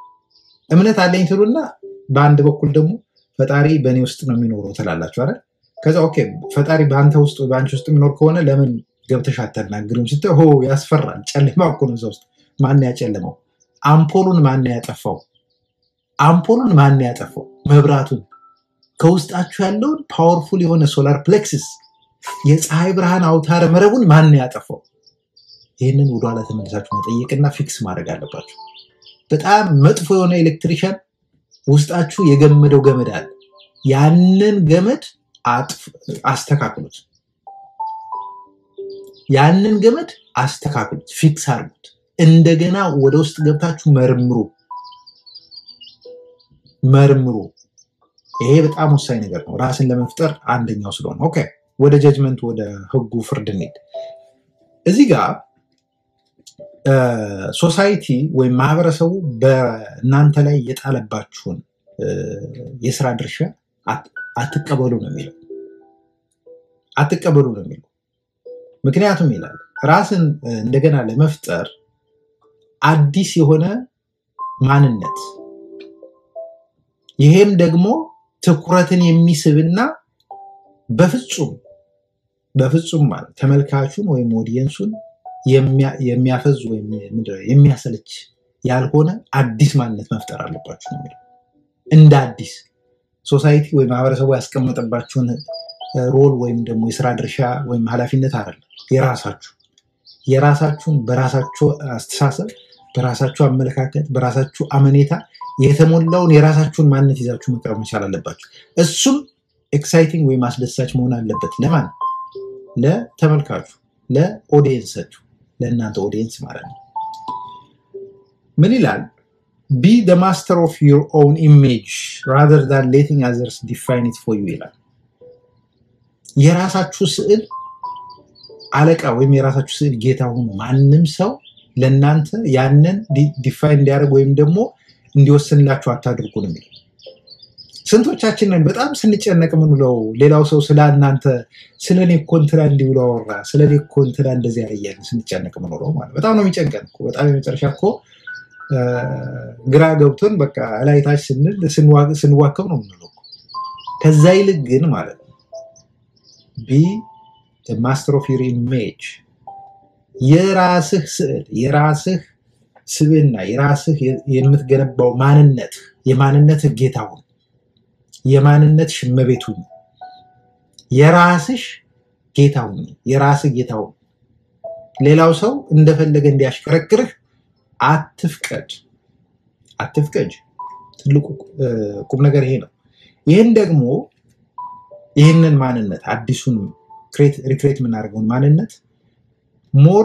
A: እምነት አለኝ ትሉና በአንድ በኩል ደግሞ ፈጣሪ በእኔ ውስጥ ነው የሚኖረው ትላላችሁ አይደል? ከዛ ኦኬ ፈጣሪ በአንተ ውስጥ በአንቺ ውስጥ የሚኖር ከሆነ ለምን ገብተሽ አታናግሪም ስትል ሆ ያስፈራል። ጨለማ እኮ ነው እዛ ውስጥ። ማን ያጨለመው? አምፖሉን ማን ያጠፋው? አምፖሉን ማን ያጠፋው? መብራቱን ከውስጣችሁ ያለውን ፓወርፉል የሆነ ሶላር ፕሌክስስ የፀሐይ ብርሃን አውታረ መረቡን ማን ያጠፋው? ይህንን ወደኋላ ተመልሳችሁ መጠየቅና ፊክስ ማድረግ አለባችሁ። በጣም መጥፎ የሆነ ኤሌክትሪሻን ውስጣችሁ የገመደው ገመድ አለ። ያንን ገመድ አጥፍ- አስተካክሉት። ያንን ገመድ አስተካክሉት፣ ፊክስ አድርጉት። እንደገና ወደ ውስጥ ገብታችሁ መርምሩ መርምሩ። ይሄ በጣም ወሳኝ ነገር ነው፣ ራስን ለመፍጠር አንደኛው ስለሆነ። ኦኬ ወደ ጀጅመንት ወደ ህጉ ፍርድ እንሂድ። እዚህ ጋር ሶሳይቲ ወይም ማህበረሰቡ በእናንተ ላይ የጣለባችሁን እ፣ የስራ ድርሻ አት- አትቀበሉ ነው የሚለው። አትቀበሉ ነው የሚለው። ምክንያቱም ይላል ራስን እ፣ እንደገና ለመፍጠር አዲስ የሆነ ማንነት ይሄም ደግሞ ትኩረትን የሚስብና በፍጹም በፍጹም ማለት ተመልካቹን ወይም ኦዲየንሱን የሚያ- የሚያፈዝ ወይም ምንድን ነው የሚያሰለች ያልሆነ አዲስ ማንነት መፍጠር አለባችሁ ነው የሚለው። እንደ አዲስ ሶሳይቲ ወይም ማህበረሰቡ ያስቀመጠባችሁን እ፣ ሮል ወይም ደግሞ የስራ ድርሻ ወይም ኃላፊነት አይደለም። የራሳችሁ የራሳችሁን በራሳችሁ አስተሳሰብ፣ በራሳችሁ አመለካከት፣ በራሳችሁ አመኔታ የተሞላውን የራሳችሁን ማንነት ይዛችሁ መቅረብ መቻል አለባችሁ። እሱም ኤክሳይቲንግ ወይም አስደሳች መሆን አለበት። ለማን? ለተመልካቹ፣ ለኦዲየንሳችሁ፣ ለእናንተ ኦዲየንስ ማለት ነው። ምን ይላል? ቢ ደ ማስተር ኦፍ ዩር ኦውን ኢሜጅ ራዘር ዛን ሌቲንግ አዘርስ ዲፋይን ኢት ፎር ዩ ይላል። የራሳችሁ ስዕል አለቃ ወይም የራሳችሁ ስዕል ጌታ ሁኑ። ማንም ሰው ለእናንተ ያንን ዲፋይን እንዲያደርግ ወይም ደግሞ እንዲወስንላችሁ አታድርጉ ነው የሚለው። ስንቶቻችንን በጣም ስንጨነቅ ምንለው ሌላው ሰው ስለ እናንተ ስለ እኔ እኮ እንትና እንዲህ ብሎ አወራ፣ ስለ እኔ እኮ እንትና እንደዚህ ያለ እያልን ስንጨነቅ ምንለው ማለት በጣም ነው የሚጨንቀን እኮ። በጣም የመጨረሻ እኮ እ፣ ግራ ገብቶን በቃ እላይታች ስንል ስንዋ- ስንዋከብ ነው የምንለው እኮ። ከዛ ይልቅ ግን ማለት ነው ቢ ማስተር ኦፍ ዩር ኢሜጅ የራስህ ስዕል የራስህ ስብዕና የራስህ የ- የምትገነባው ማንነት የማንነትህ ጌታ ሁን። የማንነትሽ እመቤት ሁኝ። የራስሽ ጌታ ሁኝ። የራስህ ጌታ ሁን። ሌላው ሰው እንደፈለገ እንዲያሽከረክርህ አትፍቀድ፣ አትፍቀድ። ትልቁ እ፣ ቁም ነገር ይሄ ነው። ይህን ደግሞ ይህንን ማንነት አዲሱን ሪክሬት የምናደርገውን ማንነት ሞር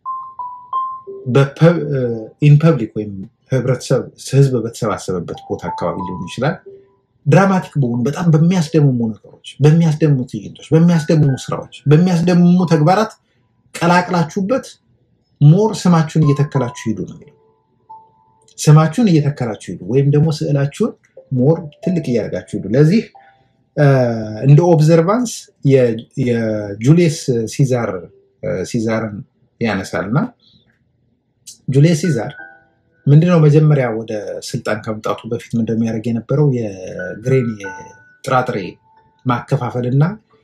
A: ኢን ፐብሊክ ወይም ህብረተሰብ ህዝብ በተሰባሰበበት ቦታ አካባቢ ሊሆን ይችላል። ድራማቲክ በሆኑ በጣም በሚያስደምሙ ነገሮች፣ በሚያስደምሙ ትዕይንቶች፣ በሚያስደምሙ ስራዎች፣ በሚያስደምሙ ተግባራት ቀላቅላችሁበት ሞር ስማችሁን እየተከላችሁ ሂዱ ነው የሚለው። ስማችሁን እየተከላችሁ ሂዱ ወይም ደግሞ ስዕላችሁን ሞር ትልቅ እያደረጋችሁ ሂዱ። ለዚህ እ፣ እንደ ኦብዘርቫንስ የ- የጁሊየስ ሲዛር እ፣ ሲዛርን ያነሳል እና ጁሊየስ ሲዛር ምንድነው መጀመሪያ ወደ ስልጣን ከመምጣቱ በፊት ምን እንደሚያደርግ የነበረው የግሬን የጥራጥሬ ማከፋፈል እና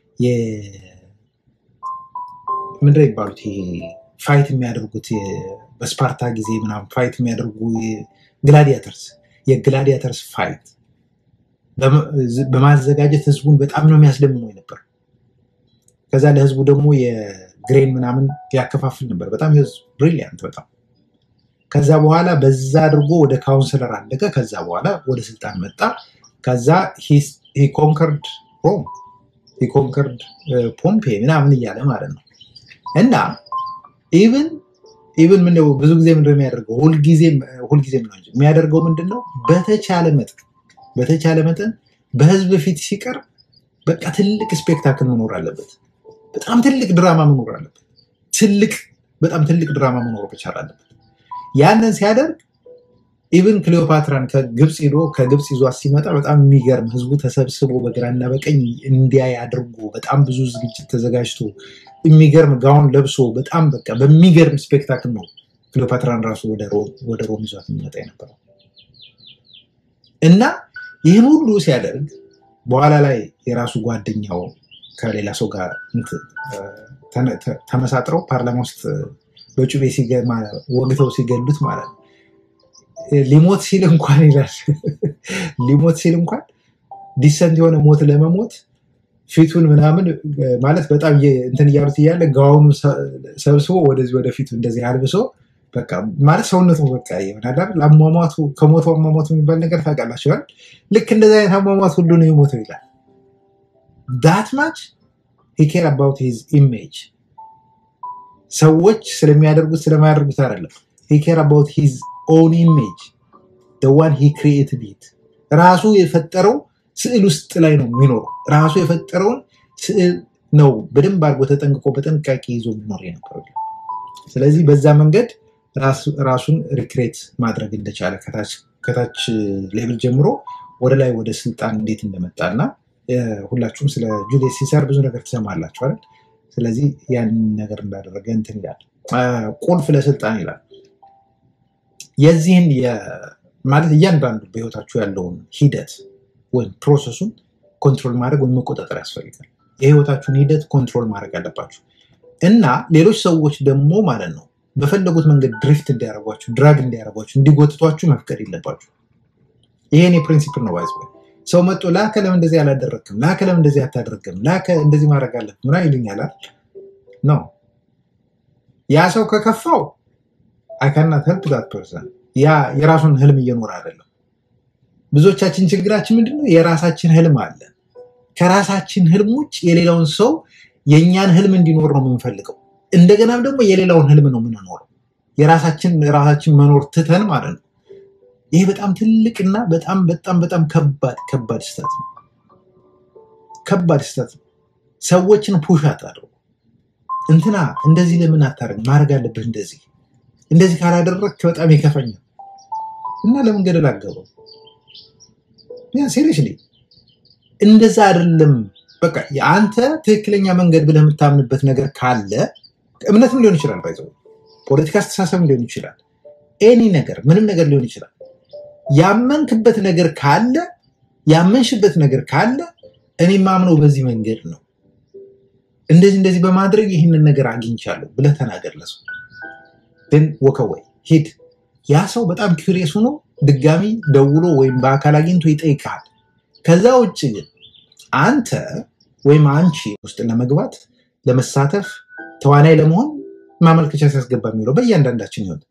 A: ምንድነው የሚባሉት ይሄ ፋይት የሚያደርጉት የ- በስፓርታ ጊዜ ምናምን ፋይት የሚያደርጉ ግላዲያተርስ የግላዲያተርስ ፋይት በመ- በማዘጋጀት ህዝቡን በጣም ነው የሚያስደምመው ነበር። ከዛ ለህዝቡ ደግሞ የግሬን ምናምን ያከፋፍል ነበር። በጣም ብሪሊያንት በጣም ከዛ በኋላ በዛ አድርጎ ወደ ካውንስለር አለቀ። ከዛ በኋላ ወደ ስልጣን መጣ። ከዛ ኮንከርድ ሮም ኮንከርድ ፖምፔ ምናምን እያለ ማለት ነው እና ኢቭን ኢቭን ምንድነው ብዙ ጊዜ ምንድነው የሚያደርገው ሁልጊዜም ሁልጊዜም ነው እንጂ የሚያደርገው ምንድን ነው በተቻለ መጠን በተቻለ መጠን በህዝብ ፊት ሲቀርብ በቃ ትልቅ ስፔክታክል መኖር አለበት። በጣም ትልቅ ድራማ መኖር አለበት። ትልቅ በጣም ትልቅ ድራማ መኖር መቻል አለበት። ያንን ሲያደርግ ኢቭን ክሊዮፓትራን ከግብፅ ሄዶ ከግብፅ ይዟት ሲመጣ በጣም የሚገርም ህዝቡ ተሰብስቦ በግራና በቀኝ እንዲያይ አድርጎ በጣም ብዙ ዝግጅት ተዘጋጅቶ የሚገርም ጋውን ለብሶ በጣም በቃ በሚገርም ስፔክታክል ነው ክሊዮፓትራን ራሱ ወደ ሮም ወደ ሮም ይዟት የሚመጣ የነበረው እና ይህን ሁሉ ሲያደርግ በኋላ ላይ የራሱ ጓደኛው ከሌላ ሰው ጋር እንትን፣ እ፣ ተነ- ተ- ተመሳጥረው ፓርላማ ውስጥ በጩቤ ሲገ- ማ- ወግተው ሲገሉት ማለት ነው። እ፣ ሊሞት ሲል እንኳን ይላል ሊሞት ሲል እንኳን ዲሰንት የሆነ ሞት ለመሞት ፊቱን ምናምን እ፣ ማለት በጣም እየ- እንትን እያሉት እያለ ጋውኑ ሰ- ሰብስቦ ወደዚህ ወደ ፊቱ እንደዚህ አልብሶ በቃ ማለት ሰውነቱ በቃ ይሆናል አይደል? አሟሟቱ ከሞቱ አሟሟቱ የሚባል ነገር ታውቃላችሁ አይደል? ልክ እንደዚህ አይነት አሟሟት ሁሉ ነው የሞተው ይላል። ዳት ማች ሂ ኬር አባውት ሂዝ ኢሜጅ ሰዎች ስለሚያደርጉት ስለማያደርጉት አይደለም። ሂ ኬር አባውት ሂዝ ኦን ኢሜጅ ዋን ሂ ክሪኤትድ ኢት ራሱ የፈጠረው ስዕል ውስጥ ላይ ነው የሚኖረው። ራሱ የፈጠረውን ስዕል ነው በደንብ አድርጎ ተጠንቅቆ በጥንቃቄ ይዞ የሚኖር የነበረው። ስለዚህ በዛ መንገድ ራሱ- ራሱን ሪክሬት ማድረግ እንደቻለ ከታች ከታች ሌብል ጀምሮ ወደ ላይ ወደ ስልጣን እንዴት እንደመጣ እና እ፣ ሁላችሁም ስለ ጁሊየስ ሲሳር ብዙ ነገር ትሰማላችሁ አይደል? ስለዚህ ያንን ነገር እንዳደረገ እንትን ይላል። አ፣ ቁልፍ ለስልጣን ይላል። የዚህን የ- ማለት እያንዳንዱ በህይወታችሁ ያለውን ሂደት ወይም ፕሮሰሱን ኮንትሮል ማድረግ ወይም መቆጣጠር ያስፈልጋል። የህይወታችሁን ሂደት ኮንትሮል ማድረግ አለባችሁ እና ሌሎች ሰዎች ደግሞ ማለት ነው በፈለጉት መንገድ ድሪፍት እንዲያደርጓችሁ፣ ድራግ እንዲያደርጓችሁ፣ እንዲጎትቷችሁ መፍቀድ የለባችሁ። ይሄን የፕሪንሲፕል ነው ባይዘ ሰው መጥቶ ላከ ለምን እንደዚህ አላደረግክም፣ ላከ ለምን እንደዚህ አታደርግም፣ ላከ እንደዚህ ማድረግ አለብህ ምና ይሉኛል ነው ያ ሰው ከከፋው አይካናት ሄልፕ ዛት ፐርሰን ያ የራሱን ህልም እየኖረ አይደለም። ብዙዎቻችን ችግራችን ምንድነው? የራሳችን ህልም አለ። ከራሳችን ህልም ውጭ የሌላውን ሰው የእኛን ህልም እንዲኖር ነው የምንፈልገው። እንደገናም ደግሞ የሌላውን ህልም ነው የምንኖረው። የራሳችን ራሳችን መኖር ትተን ማለት ነው። ይሄ በጣም ትልቅና በጣም በጣም በጣም ከባድ ከባድ ስህተት ነው። ከባድ ስህተት ነው። ሰዎችን ፑሽ አታድርጉ። እንትና እንደዚህ ለምን አታደርግ? ማድረግ አለብህ እንደዚህ እንደዚህ ካላደረግክ በጣም ይከፈኛል እና ለምን ገደል አገባው? ያ ሲሪየስሊ እንደዛ አይደለም። በቃ የአንተ ትክክለኛ መንገድ ብለህ የምታምንበት ነገር ካለ እምነትም ሊሆን ይችላል፣ ባይዘው ፖለቲካ አስተሳሰብም ሊሆን ይችላል፣ ኤኒ ነገር ምንም ነገር ሊሆን ይችላል። ያመንክበት ነገር ካለ ያመንሽበት ነገር ካለ እኔ ማምነው በዚህ መንገድ ነው፣ እንደዚህ እንደዚህ በማድረግ ይህንን ነገር አግኝቻለሁ ብለህ ተናገር ለሰው ግን ወከወይ ሂድ። ያ ሰው በጣም ኪሪየስ ሆኖ ድጋሚ ደውሎ ወይም በአካል አግኝቶ ይጠይቃል። ከዛ ውጭ ግን አንተ ወይም አንቺ ውስጥ ለመግባት ለመሳተፍ ተዋናይ ለመሆን ማመልከቻ ሲያስገባ የሚለው በእያንዳንዳችን ይሆን።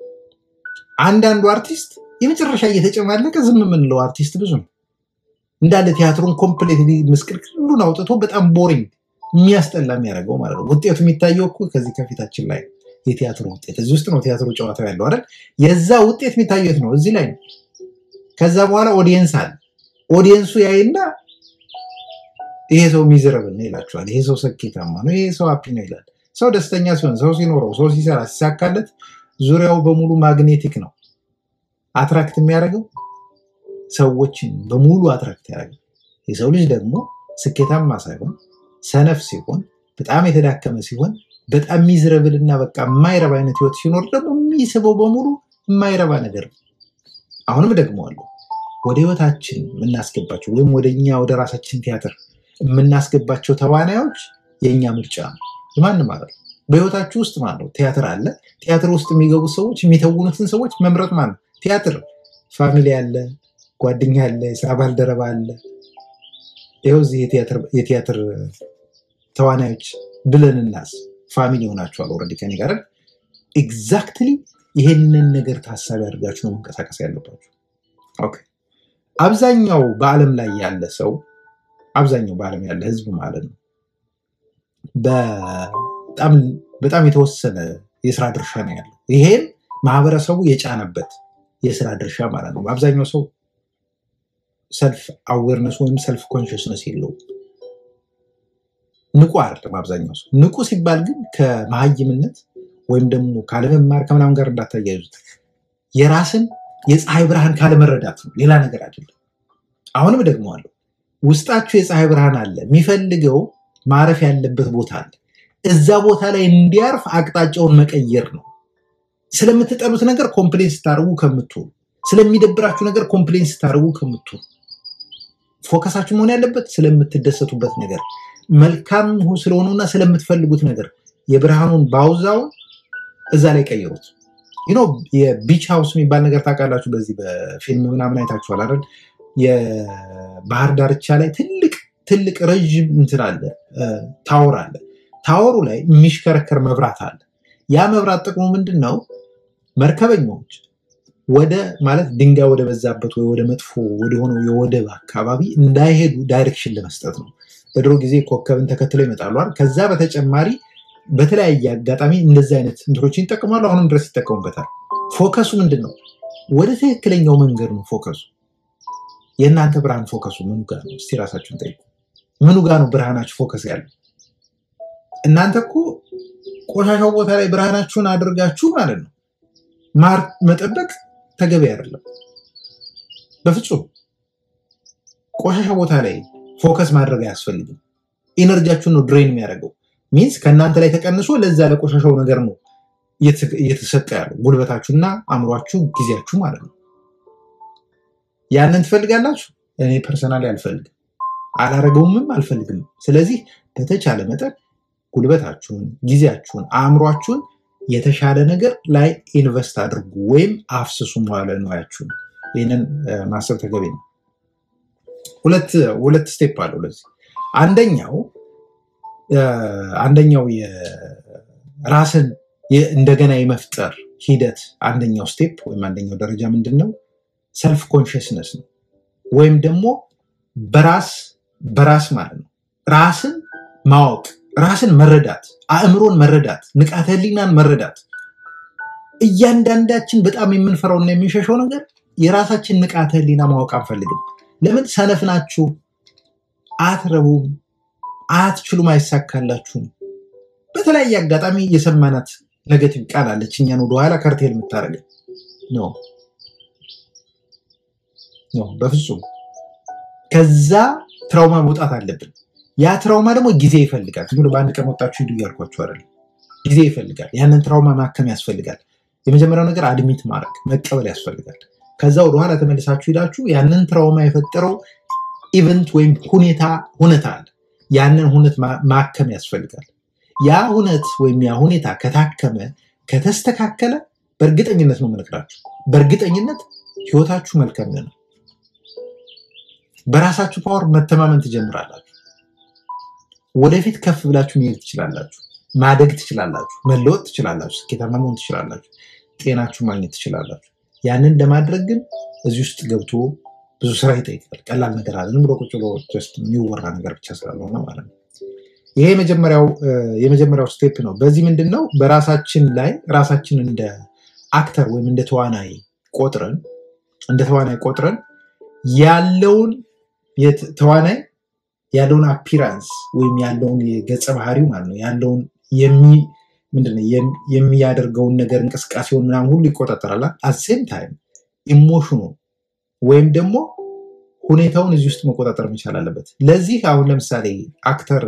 A: አንዳንዱ አርቲስት የመጨረሻ እየተጨማለቀ ዝም የምንለው አርቲስት ብዙ ነው። እንዳለ ቲያትሩን ኮምፕሌት ምስቅልቅሉን አውጥቶ በጣም ቦሪንግ የሚያስጠላ የሚያደርገው ማለት ነው። ውጤቱ የሚታየው እኮ ከዚህ ከፊታችን ላይ ነው። የቲያትሩ ውጤት እዚህ ውስጥ ነው ቲያትሩ ጨዋታው ያለው አይደል? የዛ ውጤት የሚታየው የት ነው? እዚህ ላይ ነው። ከዛ በኋላ ኦዲየንስ አለ። ኦዲየንሱ ያይና ይሄ ሰው ሚዝረብል ነው ይላቸዋል። ይሄ ሰው ስኬታማ ነው፣ ይሄ ሰው ሀፒ ነው ይላል። ሰው ደስተኛ ሲሆን፣ ሰው ሲኖረው፣ ሰው ሲሰራ፣ ሲሳካለት ዙሪያው በሙሉ ማግኔቲክ ነው። አትራክት የሚያደርገው ሰዎችን በሙሉ አትራክት ያደርጋል። የሰው ልጅ ደግሞ ስኬታማ ሳይሆን ሰነፍ ሲሆን፣ በጣም የተዳከመ ሲሆን፣ በጣም ሚዝረብል እና በቃ የማይረባ አይነት ህይወት ሲኖር ደግሞ የሚስበው በሙሉ የማይረባ ነገር ነው። አሁንም ደግመዋለሁ፣ ወደ ህይወታችን የምናስገባቸው ወይም ወደ እኛ ወደ ራሳችን ቲያትር የምናስገባቸው ተዋናዮች የእኛ ምርጫ ነው። ማንም ማለት ነው። በህይወታችሁ ውስጥ ማለት ነው ቲያትር አለ። ቲያትር ውስጥ የሚገቡ ሰዎች የሚተውኑትን ሰዎች መምረጥ ማለት ነው። ቲያትር ፋሚሊ አለ፣ ጓደኛ አለ፣ የስራ ባልደረባ አለ። ይኸው እዚህ የቲያትር የቲያትር ተዋናዮች ብለን እናስ ፋሚሊ ሆናችኋል ኦልሬዲ ከኔ ጋር ኤግዛክትሊ ይሄንን ነገር ታሳቢ አድርጋችሁ ነው መንቀሳቀስ ያለባችሁ። ኦኬ። አብዛኛው በዓለም ላይ ያለ ሰው አብዛኛው በዓለም ያለ ህዝብ ማለት ነው በጣም በጣም የተወሰነ የስራ ድርሻ ነው ያለው። ይሄን ማህበረሰቡ የጫነበት የስራ ድርሻ ማለት ነው። አብዛኛው ሰው ሰልፍ አዌርነስ ወይም ሰልፍ ኮንሽስነስ የለውም። ንቁ አይደለም አብዛኛው ሰው። ንቁ ሲባል ግን ከመሀይምነት ወይም ደግሞ ካለመማር ከምናምን ጋር እንዳታያይዙት። የራስን የፀሐይ ብርሃን ካለመረዳት ነው፣ ሌላ ነገር አይደለም። አሁንም ደግመዋለሁ፣ ውስጣችሁ የፀሐይ ብርሃን አለ። የሚፈልገው ማረፍ ያለበት ቦታ አለ። እዛ ቦታ ላይ እንዲያርፍ አቅጣጫውን መቀየር ነው። ስለምትጠሉት ነገር ኮምፕሌን ስታደርጉ ከምትውሉ፣ ስለሚደብራችሁ ነገር ኮምፕሌን ስታደርጉ ከምትውሉ፣ ፎከሳችሁ መሆን ያለበት ስለምትደሰቱበት ነገር፣ መልካም ስለሆኑና ስለምትፈልጉት ነገር የብርሃኑን ባውዛውን እዛ ላይ ቀይሩት። ዩኖ የቢች ሃውስ የሚባል ነገር ታውቃላችሁ። በዚህ በፊልም ምናምን አይታችኋል አይደል? የባህር ዳርቻ ላይ ትልቅ ትልቅ ረዥም እንትን አለ፣ ታወር አለ። ታወሩ ላይ የሚሽከረከር መብራት አለ። ያ መብራት ጥቅሙ ምንድን ነው? መርከበኞች ወደ ማለት ድንጋይ ወደ በዛበት ወይ ወደ መጥፎ ወደሆነው የወደብ አካባቢ እንዳይሄዱ ዳይሬክሽን ለመስጠት ነው። በድሮ ጊዜ ኮከብን ተከትለው ይመጣሉ አይደል? ከዛ በተጨማሪ በተለያየ አጋጣሚ እንደዚህ አይነት እንትኖችን ይጠቀማሉ። አሁንም ድረስ ይጠቀሙበታል። ፎከሱ ምንድን ነው? ወደ ትክክለኛው መንገድ ነው ፎከሱ። የእናንተ ብርሃን ፎከሱ ምኑ ጋር ነው? እስቲ ራሳችሁን ጠይቁ። ምኑ ጋር ነው ብርሃናችሁ ፎከስ ያለው? እናንተ እኮ ቆሻሻው ቦታ ላይ ብርሃናችሁን አድርጋችሁ ማለት ነው ማር መጠበቅ ተገቢ አይደለም። በፍጹም ቆሻሻ ቦታ ላይ ፎከስ ማድረግ አያስፈልግም። ኢነርጂያችሁን ነው ድሬን የሚያደርገው። ሚንስ ከእናንተ ላይ ተቀንሶ ለዛ ለቆሻሻው ነገር ነው እየተሰጠ ያለው ጉልበታችሁና አእምሯችሁ፣ ጊዜያችሁ ማለት ነው። ያንን ትፈልጋላችሁ? እኔ ፐርሰናሊ አልፈልግም፣ አላረገውምም፣ አልፈልግም። ስለዚህ በተቻለ መጠን ጉልበታችሁን፣ ጊዜያችሁን፣ አእምሯችሁን የተሻለ ነገር ላይ ኢንቨስት አድርጉ ወይም አፍስሱ መዋለ ንዋያችሁን። ይህንን ማሰብ ተገቢ ነው። ሁለት ሁለት ስቴፕ አለው ለዚህ አንደኛው አንደኛው ራስን እንደገና የመፍጠር ሂደት አንደኛው ስቴፕ ወይም አንደኛው ደረጃ ምንድን ነው? ሰልፍ ኮንሽስነስ ነው። ወይም ደግሞ በራስ በራስ ማለት ነው ራስን ማወቅ፣ ራስን መረዳት፣ አእምሮን መረዳት፣ ንቃተ ህሊናን መረዳት። እያንዳንዳችን በጣም የምንፈራውና የምንሸሸው ነገር የራሳችን ንቃተ ህሊና ማወቅ አንፈልግም። ለምን? ሰነፍ ናችሁ፣ አትረቡም፣ አትችሉም፣ አይሳካላችሁም። በተለያየ አጋጣሚ የሰማናት ነገቲቭ ቃል አለች እኛን ወደኋላ ከርቴል የምታደርገን ነው ነው። በፍጹም ከዛ ትራውማ መውጣት አለብን። ያ ትራውማ ደግሞ ጊዜ ይፈልጋል። ዝም ብሎ በአንድ ቀን ወጣችሁ ሂዱ እያልኳችሁ አይደለም። ጊዜ ይፈልጋል። ያንን ትራውማ ማከም ያስፈልጋል። የመጀመሪያው ነገር አድሚት ማድረግ መቀበል ያስፈልጋል። ከዛ ወደኋላ ተመልሳችሁ ሄዳችሁ ያንን ትራውማ የፈጠረው ኢቨንት ወይም ሁኔታ ሁነት አለ። ያንን ሁነት ማከም ያስፈልጋል። ያ ሁነት ወይም ያ ሁኔታ ከታከመ ከተስተካከለ በእርግጠኝነት ነው የምነግራችሁ፣ በእርግጠኝነት ህይወታችሁ መልካም ነው። በራሳችሁ ፓወር መተማመን ትጀምራላችሁ። ወደፊት ከፍ ብላችሁ መሄድ ትችላላችሁ። ማደግ ትችላላችሁ። መለወጥ ትችላላችሁ። ስኬታማ መሆን ትችላላችሁ። ጤናችሁ ማግኘት ትችላላችሁ። ያንን ለማድረግ ግን እዚህ ውስጥ ገብቶ ብዙ ስራ ይጠይቃል። ቀላል ነገር አለ። ዝም ብሎ ቁጭ ብሎ ጀስት የሚወራ ነገር ብቻ ስላልሆነ ማለት ነው። ይሄ የመጀመሪያው ስቴፕ ነው። በዚህ ምንድን ነው በራሳችን ላይ ራሳችን እንደ አክተር ወይም እንደ ተዋናይ ቆጥረን እንደ ተዋናይ ቆጥረን ያለውን ተዋናይ ያለውን አፒራንስ ወይም ያለውን የገጸ ባህሪው ማለት ነው ያለውን ምንድነው የሚያደርገውን ነገር እንቅስቃሴውን ምናምን ሁሉ ይቆጣጠራል። አሴም ታይም ኢሞሽኑ ወይም ደግሞ ሁኔታውን እዚህ ውስጥ መቆጣጠር መቻል አለበት። ለዚህ አሁን ለምሳሌ አክተር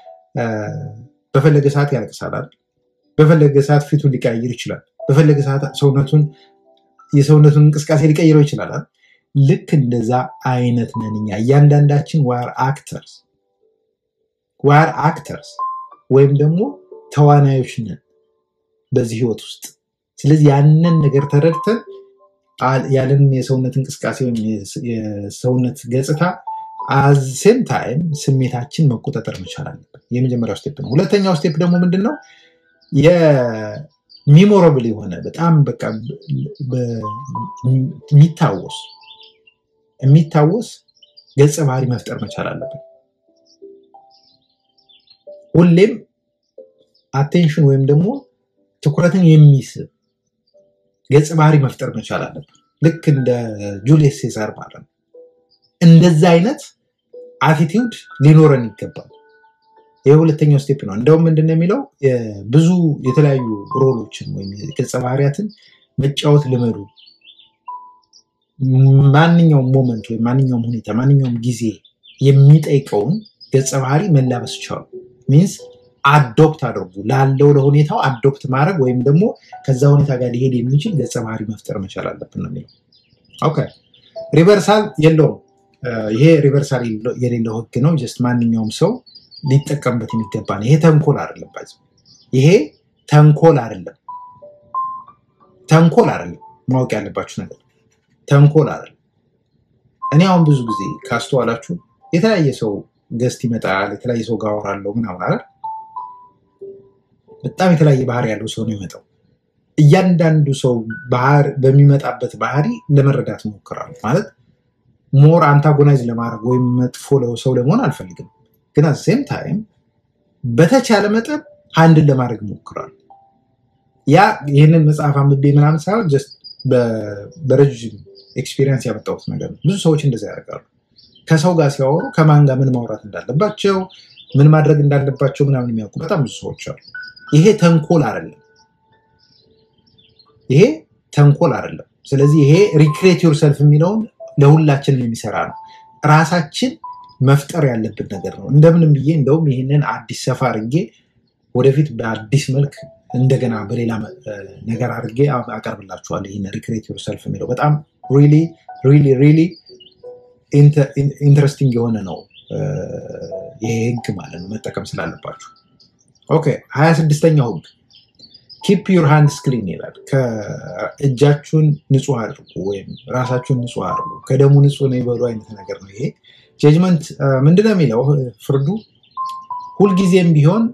A: በፈለገ ሰዓት ያለቅሳል። በፈለገ ሰዓት ፊቱን ሊቀያይር ይችላል። በፈለገ ሰዓት ሰውነቱን የሰውነቱን እንቅስቃሴ ሊቀይረው ይችላል። ልክ እንደዛ አይነት ነን እኛ እያንዳንዳችን ዋር አክተርስ ዋር አክተርስ ወይም ደግሞ ተዋናዮች ነን በዚህ ህይወት ውስጥ። ስለዚህ ያንን ነገር ተረድተን ያለንን የሰውነት እንቅስቃሴ ወይም የሰውነት ገጽታ አሴም ታይም ስሜታችን መቆጣጠር መቻል አለብን። የመጀመሪያው ስቴፕ ነው። ሁለተኛው ስቴፕ ደግሞ ምንድን ነው? የሚሞረብል የሆነ በጣም በቃ የሚታወስ የሚታወስ ገጸ ባህሪ መፍጠር መቻል አለብን። ሁሌም አቴንሽን ወይም ደግሞ ትኩረትን የሚስብ ገጸ ባህሪ መፍጠር መቻል አለብን። ልክ እንደ ጁልየስ ሴሳር ማለት ነው። እንደዛ አይነት አቲቲዩድ ሊኖረን ይገባል። ይህ ሁለተኛው ስቴፕ ነው። እንደውም ምንድን ነው የሚለው ብዙ የተለያዩ ሮሎችን ወይም ገጸ ባህሪያትን መጫወት ልመዱ። ማንኛውም ሞመንት ወይም ማንኛውም ሁኔታ ማንኛውም ጊዜ የሚጠይቀውን ገጸ ባህሪ መላበስ ቻሉ። ሚንስ አዶፕት አድርጉ። ላለው ለሁኔታው አዶፕት ማድረግ ወይም ደግሞ ከዛ ሁኔታ ጋር ሊሄድ የሚችል ገጸ ባህሪ መፍጠር መቻል አለብን ነው የሚለው። ኦኬ ሪቨርሳል የለውም። ይሄ ሪቨርሳል የሌለው ህግ ነው። ጀስት ማንኛውም ሰው ሊጠቀምበት የሚገባ ነው። ይሄ ተንኮል አይደለም። ባይዘ ይሄ ተንኮል አይደለም። ተንኮል አይደለም። ማወቅ ያለባችሁ ነገር ተንኮል አይደለም። እኔ አሁን ብዙ ጊዜ ካስተዋላችሁ የተለያየ ሰው ገስት ይመጣል፣ የተለያየ ሰው ጋር አወራለሁ ምናምን አይደል? በጣም የተለያየ ባህሪ ያለው ሰው ነው የሚመጣው። እያንዳንዱ ሰው በሚመጣበት ባህሪ ለመረዳት ሞክራለሁ። ማለት ሞር አንታጎናይዝ ለማድረግ ወይም መጥፎ ሰው ለመሆን አልፈልግም፣ ግን ሴም ታይም በተቻለ መጠን አንድን ለማድረግ ሞክራለሁ። ያ ይህንን መጽሐፍ አንብቤ ምናምን ሳይሆን ጀስት በረዥም ኤክስፒሪየንስ ያመጣሁት ነገር ነው። ብዙ ሰዎች እንደዛ ያደርጋሉ። ከሰው ጋር ሲያወሩ ከማን ጋር ምን ማውራት እንዳለባቸው ምን ማድረግ እንዳለባቸው ምናምን የሚያውቁ በጣም ብዙ ሰዎች አሉ። ይሄ ተንኮል አይደለም። ይሄ ተንኮል አይደለም። ስለዚህ ይሄ ሪክሬት ዮር ሰልፍ የሚለውን ለሁላችንም የሚሰራ ነው። ራሳችን መፍጠር ያለብን ነገር ነው። እንደምንም ብዬ እንደውም ይህንን አዲስ ሰፋ አድርጌ ወደፊት በአዲስ መልክ እንደገና በሌላ ነገር አድርጌ አቀርብላችኋለሁ። ይህን ሪክሬት ዮር ሰልፍ የሚለው በጣም ሪሊ ሪሊ ሪሊ ኢንትረስቲንግ የሆነ ነው ይሄ ህግ ማለት ነው። መጠቀም ስላለባችሁ። ኦኬ ሀያ ስድስተኛው ህግ ኪፕ ዩር ሃንድስ ክሊን ይላል። ከእጃችሁን ንጹህ አድርጉ ወይም ራሳችሁን ንጹህ አድርጉ፣ ከደሙ ንጹህ ነው ይበሉ አይነት ነገር ነው ይሄ። ጀጅመንት ምንድነው የሚለው ፍርዱ ሁልጊዜም ቢሆን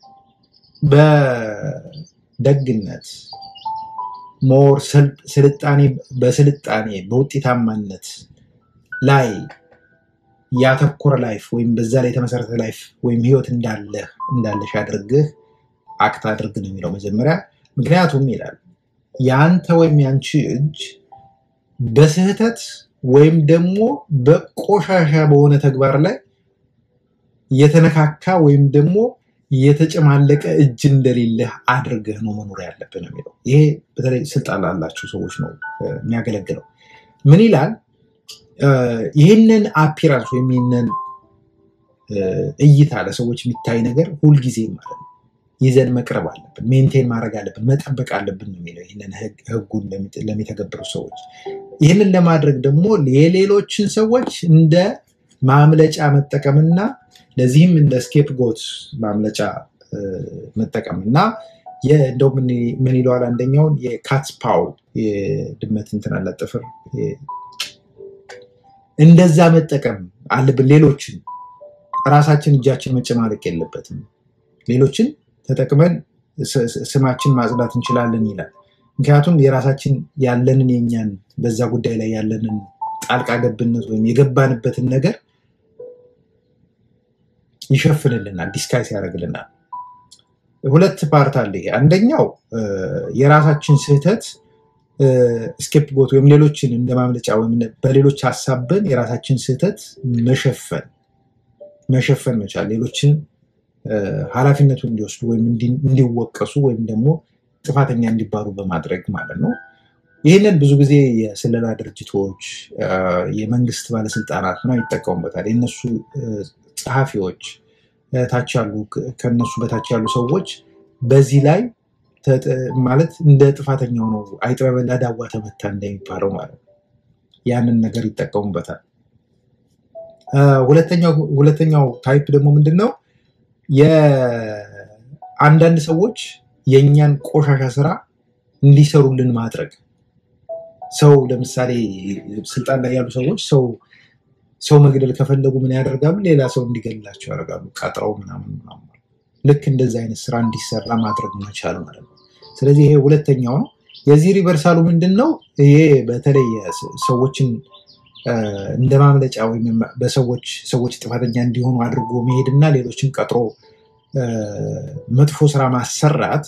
A: በደግነት ሞር ስልጣኔ በስልጣኔ በውጤታማነት ላይ ያተኮረ ላይፍ ወይም በዛ ላይ የተመሰረተ ላይፍ ወይም ህይወት እንዳለህ እንዳለሽ አድርግህ አክት አድርግ ነው የሚለው መጀመሪያ። ምክንያቱም ይላል የአንተ ወይም ያንቺ እጅ በስህተት ወይም ደግሞ በቆሻሻ በሆነ ተግባር ላይ የተነካካ ወይም ደግሞ የተጨማለቀ እጅ እንደሌለህ አድርገህ ነው መኖር ያለብን የሚለው። ይሄ በተለይ ስልጣን ላላቸው ሰዎች ነው የሚያገለግለው። ምን ይላል? ይህንን አፒራንስ ወይም ይህንን እይታ ለሰዎች የሚታይ ነገር ሁልጊዜ ማለት ነው ይዘን መቅረብ አለብን፣ ሜንቴን ማድረግ አለብን፣ መጠበቅ አለብን ነው የሚለው ይህንን ህጉን ለሚተገብሩ ሰዎች። ይህንን ለማድረግ ደግሞ የሌሎችን ሰዎች እንደ ማምለጫ መጠቀምና ለዚህም እንደ ስኬፕ ጎት ማምለጫ መጠቀም እና እንደው ምን ይለዋል አንደኛውን የካትስ ፓው የድመት እንትን አለ ጥፍር እንደዛ መጠቀም አለብን። ሌሎችን ራሳችን እጃችን መጨማለቅ የለበትም። ሌሎችን ተጠቅመን ስማችን ማጽዳት እንችላለን ይላል። ምክንያቱም የራሳችን ያለንን የኛን በዛ ጉዳይ ላይ ያለንን ጣልቃ ገብነት ወይም የገባንበትን ነገር ይሸፍንልናል፣ ዲስካይስ ያደርግልናል። ሁለት ፓርት አለ። አንደኛው የራሳችን ስህተት ስኬፕ ጎት ወይም ሌሎችን እንደ ማምለጫ ወይም በሌሎች ሀሳብን የራሳችን ስህተት መሸፈን መሸፈን መቻል ሌሎችን ኃላፊነቱን እንዲወስዱ ወይም እንዲወቀሱ ወይም ደግሞ ጥፋተኛ እንዲባሉ በማድረግ ማለት ነው። ይህንን ብዙ ጊዜ የስለላ ድርጅቶች፣ የመንግስት ባለስልጣናት ምናምን ይጠቀሙበታል። የእነሱ ጸሐፊዎች ታች ያሉ ከነሱ በታች ያሉ ሰዎች በዚህ ላይ ማለት እንደ ጥፋተኛው ነው አይጥ በበላ ዳዋ ተመታ እንደሚባለው ማለት ነው። ያንን ነገር ይጠቀሙበታል። ሁለተኛው ታይፕ ደግሞ ምንድን ነው? የአንዳንድ ሰዎች የእኛን ቆሻሻ ስራ እንዲሰሩልን ማድረግ። ሰው ለምሳሌ ስልጣን ላይ ያሉ ሰዎች ሰው ሰው መግደል ከፈለጉ ምን ያደርጋሉ? ሌላ ሰው እንዲገድላቸው ያደርጋሉ። ቀጥረው ምናምን ምናምን። ልክ እንደዚህ አይነት ስራ እንዲሰራ ማድረግ መቻል ማለት ነው። ስለዚህ ይሄ ሁለተኛው ነው። የዚህ ሪቨርሳሉ ምንድን ነው? ይሄ በተለይ ሰዎችን እንደ ማምለጫ ወይም በሰዎች ሰዎች ጥፋተኛ እንዲሆኑ አድርጎ መሄድና ሌሎችን ቀጥሮ መጥፎ ስራ ማሰራት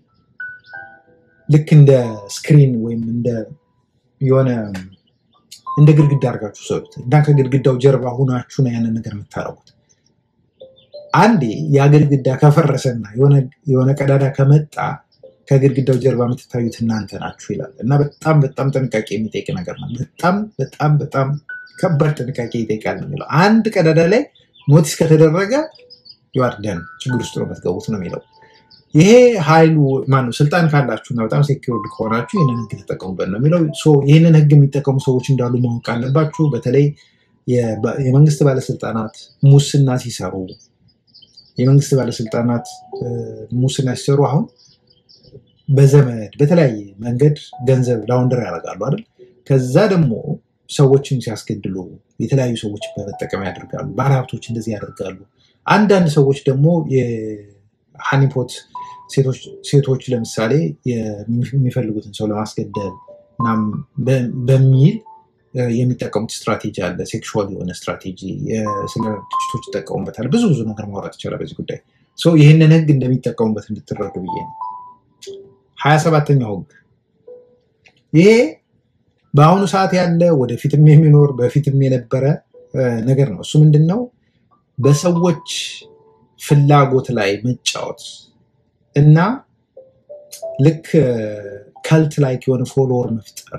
A: ልክ እንደ ስክሪን ወይም እንደ የሆነ እንደ ግድግዳ አድርጋችሁ ሰሩት እና ከግድግዳው ጀርባ ሁናችሁ ነው ያንን ነገር የምታረጉት። አንዴ ያ ግድግዳ ከፈረሰና የሆነ ቀዳዳ ከመጣ ከግድግዳው ጀርባ የምትታዩት እናንተ ናችሁ ይላል እና በጣም በጣም ጥንቃቄ የሚጠይቅ ነገር ነው። በጣም በጣም በጣም ከባድ ጥንቃቄ ይጠይቃል ነው የሚለው። አንድ ቀዳዳ ላይ ኖቲስ ከተደረገ ይዋርደን ችግር ውስጥ ነው የምትገቡት ነው የሚለው። ይሄ ኃይሉ ማነው ስልጣን ካላችሁና በጣም ሴኪውርድ ከሆናችሁ ይህንን ህግ ተጠቀሙበት ነው የሚለው። ይህንን ህግ የሚጠቀሙ ሰዎች እንዳሉ ማወቅ አለባችሁ። በተለይ የመንግስት ባለስልጣናት ሙስና ሲሰሩ የመንግስት ባለስልጣናት እ፣ ሙስና ሲሰሩ አሁን በዘመድ በተለያየ መንገድ ገንዘብ ላውንደር ያደርጋሉ አይደል? ከዛ ደግሞ ሰዎችን ሲያስገድሉ የተለያዩ ሰዎች በመጠቀም ያደርጋሉ። ባለሀብቶች እንደዚህ ያደርጋሉ። አንዳንድ ሰዎች ደግሞ የሃኒፖት ሴቶች ሴቶች ለምሳሌ የሚፈልጉትን ሰው ለማስገደል ምናምን በ- በሚል እ፣ የሚጠቀሙት ስትራቴጂ አለ። ሴክሹዋል የሆነ ስትራቴጂ የ- ስለ ድርጅቶች ይጠቀሙበታል። ብዙ ብዙ ነገር ማውራት ይቻላል በዚህ ጉዳይ። ሶ ይህንን ህግ እንደሚጠቀሙበት እንድትረዱ ብዬ ነው። ሀያ ሰባተኛው ህግ ይሄ በአሁኑ ሰዓት ያለ ወደፊትም የሚኖር በፊትም የነበረ እ፣ ነገር ነው። እሱ ምንድን ነው? በሰዎች ፍላጎት ላይ መጫወት እና ልክ ከልት ላይክ የሆነ ፎሎወር መፍጠር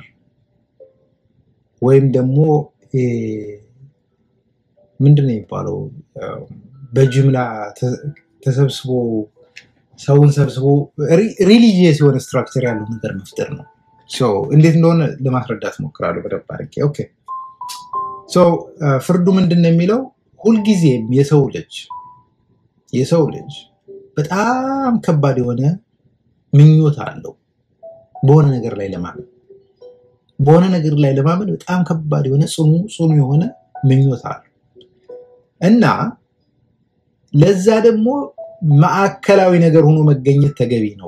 A: ወይም ደግሞ እ፣ ምንድን ነው የሚባለው እ፣ በጅምላ ተ- ተሰብስቦ ሰውን ሰብስቦ ሪሊጂየስ የሆነ ስትራክቸር ያለው ነገር መፍጠር ነው። ሶ እንዴት እንደሆነ ለማስረዳት ሞክራለሁ በደንብ አድርጌ። ኦኬ ሶ ፍርዱ ምንድን ነው የሚለው ሁልጊዜም የሰው ልጅ የሰው ልጅ በጣም ከባድ የሆነ ምኞት አለው በሆነ ነገር ላይ ለማመን በሆነ ነገር ላይ ለማመን በጣም ከባድ የሆነ ጽኑ ጽኑ የሆነ ምኞት አለው እና ለዛ ደግሞ ማዕከላዊ ነገር ሆኖ መገኘት ተገቢ ነው።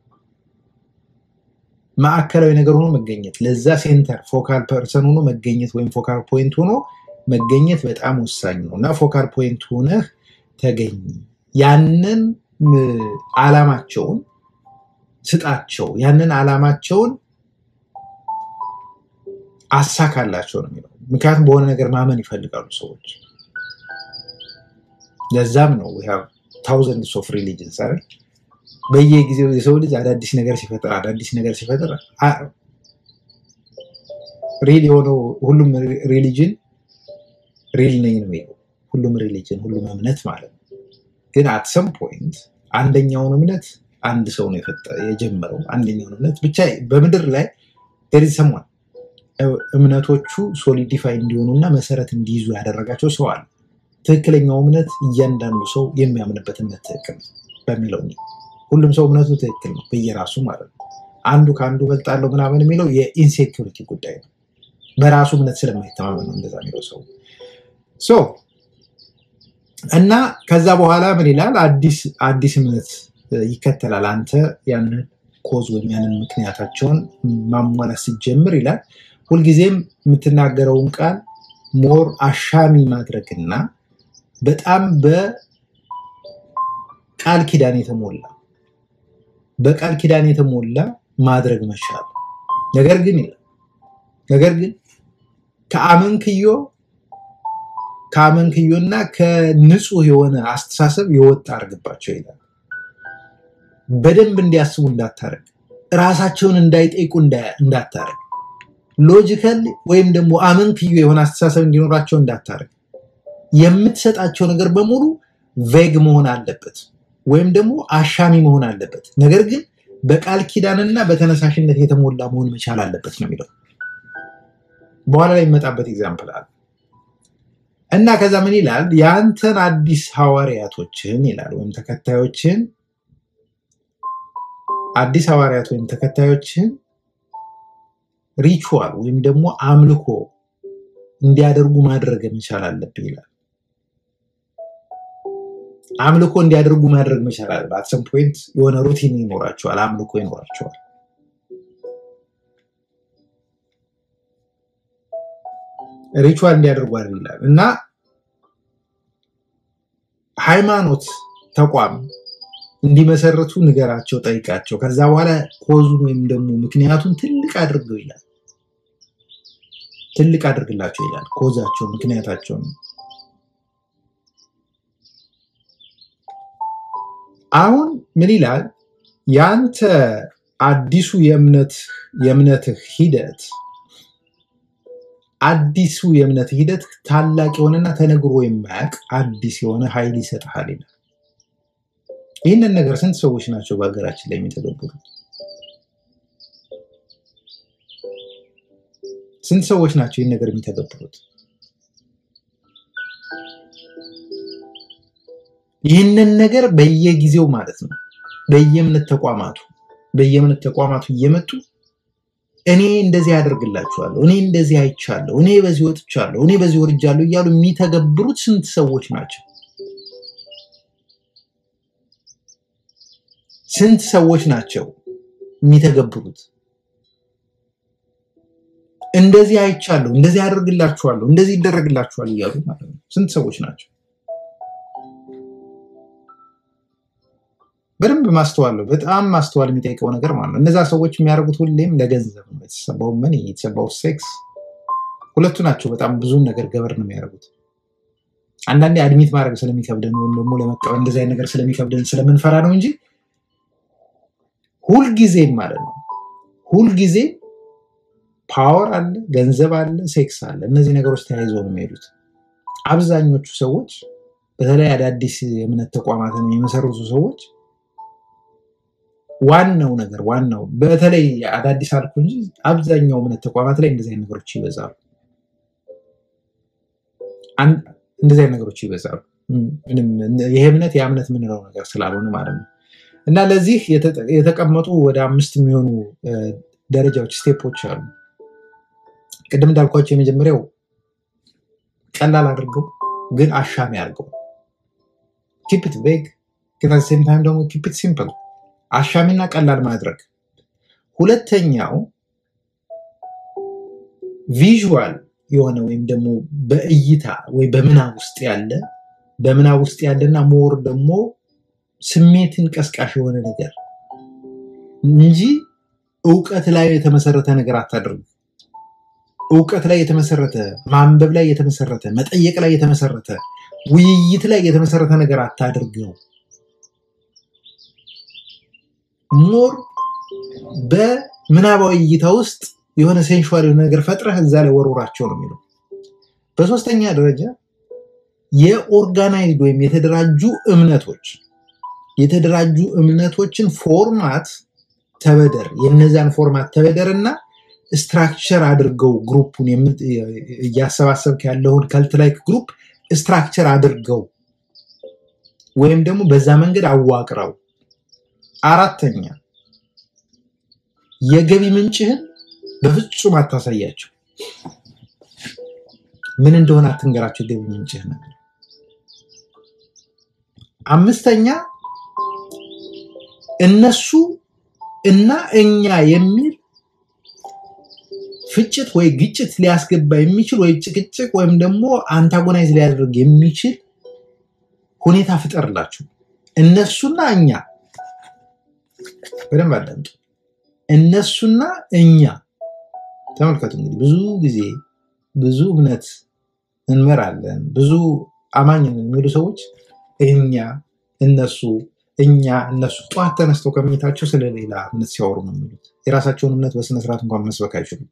A: ማዕከላዊ ነገር ሆኖ መገኘት ለዛ ሴንተር ፎካል ፐርሰን ሆኖ መገኘት ወይም ፎካል ፖይንት ሆኖ መገኘት በጣም ወሳኝ ነው እና ፎካል ፖይንት ሆነህ ተገኝ። ያንን ም፣ ዓላማቸውን ስጣቸው፣ ያንን ዓላማቸውን አሳካላቸው ነው የሚለው። ምክንያቱም በሆነ ነገር ማመን ይፈልጋሉ ሰዎች። ለዛም ነው ታውዘንድስ ኦፍ ሪሊጅንስ አይደል? በየጊዜው የሰው ልጅ አዳዲስ ነገር ሲፈጥር አዳዲስ ነገር ሲፈጥር ሪል የሆነው ሁሉም ሪሊጅን ሪል ነኝ ነው የሚለው ሁሉም ሪሊጅን ሁሉም እምነት ማለት ነው። ግን አት ሰም ፖይንት አንደኛውን እምነት አንድ ሰው ነው የፈጠ- የጀመረው አንደኛውን እምነት ብቻ በምድር ላይ ዴሪዝ ሰሟን እምነቶቹ ሶሊዲፋይ እንዲሆኑ እና መሰረት እንዲይዙ ያደረጋቸው ሰው አለ። ትክክለኛው እምነት እያንዳንዱ ሰው የሚያምንበት እምነት ትክክል ነው በሚለው እንሂድ። ሁሉም ሰው እምነቱ ትክክል ነው በየራሱ ማለት ነው። አንዱ ከአንዱ በልጣለሁ ምናምን የሚለው የኢንሴኪሪቲ ጉዳይ ነው። በራሱ እምነት ስለማይተማመን ነው እንደዛ የሚለው ሰው ሶ እና ከዛ በኋላ ምን ይላል? አዲስ አዲስ እምነት እ፣ ይከተላል። አንተ ያንን ኮዝ ወይም ያንን ምክንያታቸውን ማሟላት ስትጀምር ይላል ሁልጊዜም የምትናገረውን ቃል ሞር አሻሚ ማድረግና በጣም በቃል ኪዳን የተሞላ በቃል ኪዳን የተሞላ ማድረግ መቻል። ነገር ግን ይላል ነገር ግን ከአመንክዮ ከአመንክዮና ከንጹህ የሆነ አስተሳሰብ የወጣ አድርግባቸው ይላል። በደንብ እንዲያስቡ እንዳታረግ፣ ራሳቸውን እንዳይጠይቁ እንዳ- እንዳታረግ፣ ሎጂካል ወይም ደግሞ አመንክዮ የሆነ አስተሳሰብ እንዲኖራቸው እንዳታረግ። የምትሰጣቸው ነገር በሙሉ ቬግ መሆን አለበት ወይም ደግሞ አሻሚ መሆን አለበት። ነገር ግን በቃል ኪዳንና በተነሳሽነት የተሞላ መሆን መቻል አለበት ነው የሚለው። በኋላ ላይ የሚመጣበት ኤግዛምፕል አለ እና ከዛ ምን ይላል? የአንተን አዲስ ሐዋርያቶችን ይላል ወይም ተከታዮችን አዲስ ሐዋርያት ወይም ተከታዮችን ሪቹዋል ወይም ደግሞ አምልኮ እንዲያደርጉ ማድረግ መቻል አለብህ ይላል። አምልኮ እንዲያደርጉ ማድረግ መቻል አለብህ። አት ሰም ፖይንት የሆነ ሩቲን ይኖራቸዋል፣ አምልኮ ይኖራቸዋል። ሪቹዋል እንዲያደርጉ አድርግ ይላል እና ሃይማኖት ተቋም እንዲመሰርቱ ንገራቸው፣ ጠይቃቸው። ከዛ በኋላ ኮዙን ወይም ደግሞ ምክንያቱን ትልቅ አድርገው ይላል ትልቅ አድርግላቸው ይላል። ኮዛቸው ምክንያታቸውን አሁን ምን ይላል? ያንተ አዲሱ የእምነት የእምነትህ ሂደት አዲሱ የእምነት ሂደት ታላቅ የሆነና ተነግሮ የማያውቅ አዲስ የሆነ ኃይል ይሰጥሃል ይላል። ይህንን ነገር ስንት ሰዎች ናቸው በሀገራችን ላይ የሚተገብሩት? ስንት ሰዎች ናቸው ይህን ነገር የሚተገብሩት? ይህንን ነገር በየጊዜው ማለት ነው በየእምነት ተቋማቱ በየእምነት ተቋማቱ እየመጡ እኔ እንደዚህ ያደርግላችኋለሁ፣ እኔ እንደዚህ አይቻለሁ፣ እኔ በዚህ ወጥቻለሁ፣ እኔ በዚህ ወርጃለሁ እያሉ የሚተገብሩት ስንት ሰዎች ናቸው? ስንት ሰዎች ናቸው የሚተገብሩት? እንደዚህ አይቻለሁ፣ እንደዚህ ያደርግላችኋለሁ፣ እንደዚህ ይደረግላችኋል እያሉ ማለት ነው። ስንት ሰዎች ናቸው? በደንብ ማስተዋል ነው። በጣም ማስተዋል የሚጠይቀው ነገር ማለት ነው። እነዛ ሰዎች የሚያደርጉት ሁሌም ለገንዘብ ነው። የተሰባው መኒ የተሰባው ሴክስ ሁለቱ ናቸው። በጣም ብዙም ነገር ገበር ነው የሚያደርጉት። አንዳንዴ አድሚት ማድረግ ስለሚከብደን ወይም ደግሞ ለመቀበል እንደዚህ አይነት ነገር ስለሚከብደን ስለምንፈራ ነው እንጂ ሁልጊዜም ማለት ነው ሁልጊዜ ፓወር አለ፣ ገንዘብ አለ፣ ሴክስ አለ። እነዚህ ነገሮች ተያይዘው ነው የሚሄዱት። አብዛኞቹ ሰዎች በተለይ አዳዲስ የእምነት ተቋማትን የመሰረቱ ሰዎች ዋናው ነገር ዋናው በተለይ አዳዲስ አልኩ እንጂ አብዛኛው እምነት ተቋማት ላይ እንደዚህ አይነት ነገሮች ይበዛሉ። አን- እንደዚህ አይነት ነገሮች ይበዛሉ። ምንም ይሄ እምነት ያ እምነት የምንለው ነገር ስላልሆነ ማለት ነው። እና ለዚህ የተጠ- የተቀመጡ ወደ አምስት የሚሆኑ እ፣ ደረጃዎች ስቴፖች አሉ። ቅድም እንዳልኳቸው የመጀመሪያው ቀላል አድርገው ግን አሻሚ አድርገው ኪፕት ቬግ ግን አት ሴም ታይም ደግሞ ኪፕት ሲምፕል አሻሚና ቀላል ማድረግ። ሁለተኛው ቪዥዋል የሆነ ወይም ደግሞ በእይታ ወይ በምናብ ውስጥ ያለ በምናብ ውስጥ ያለና ሞር ደግሞ ስሜትን ቀስቃሽ የሆነ ነገር እንጂ እውቀት ላይ የተመሰረተ ነገር አታድርጉ። እውቀት ላይ የተመሰረተ ማንበብ ላይ የተመሰረተ መጠየቅ ላይ የተመሰረተ ውይይት ላይ የተመሰረተ ነገር አታድርገው። ሞር በምናባዊ እይታ ውስጥ የሆነ ሴንሹዋል የሆነ ነገር ፈጥረህ እዛ ላይ ወርውራቸው ነው የሚለው። በሶስተኛ ደረጃ የኦርጋናይዝድ ወይም የተደራጁ እምነቶች የተደራጁ እምነቶችን ፎርማት ተበደር የነዛን ፎርማት ተበደር እና ስትራክቸር አድርገው ግሩፑን የምት- እያሰባሰብክ ያለውን ከልት ላይክ ግሩፕ ስትራክቸር አድርገው ወይም ደግሞ በዛ መንገድ አዋቅረው። አራተኛ የገቢ ምንጭህን በፍጹም አታሳያቸው። ምን እንደሆነ አትንገራቸው። የገቢ ምንጭህን አምስተኛ እነሱ እና እኛ የሚል ፍጭት ወይ ግጭት ሊያስገባ የሚችል ወይ ጭቅጭቅ ወይም ደግሞ አንታጎናይዝ ሊያደርግ የሚችል ሁኔታ ፍጠርላችሁ። እነሱና እኛ በደንብ አዳምጡ። እነሱና እኛ ተመልከቱ። እንግዲህ ብዙ ጊዜ ብዙ እምነት እንመራለን፣ ብዙ አማኝ ነን የሚሉ ሰዎች እኛ፣ እነሱ፣ እኛ፣ እነሱ ጠዋት ተነስተው ከመኝታቸው ስለሌላ እምነት ሲያወሩ ነው የሚሉት። የራሳቸውን እምነት በስነስርዓት እንኳን መስበክ አይችሉም።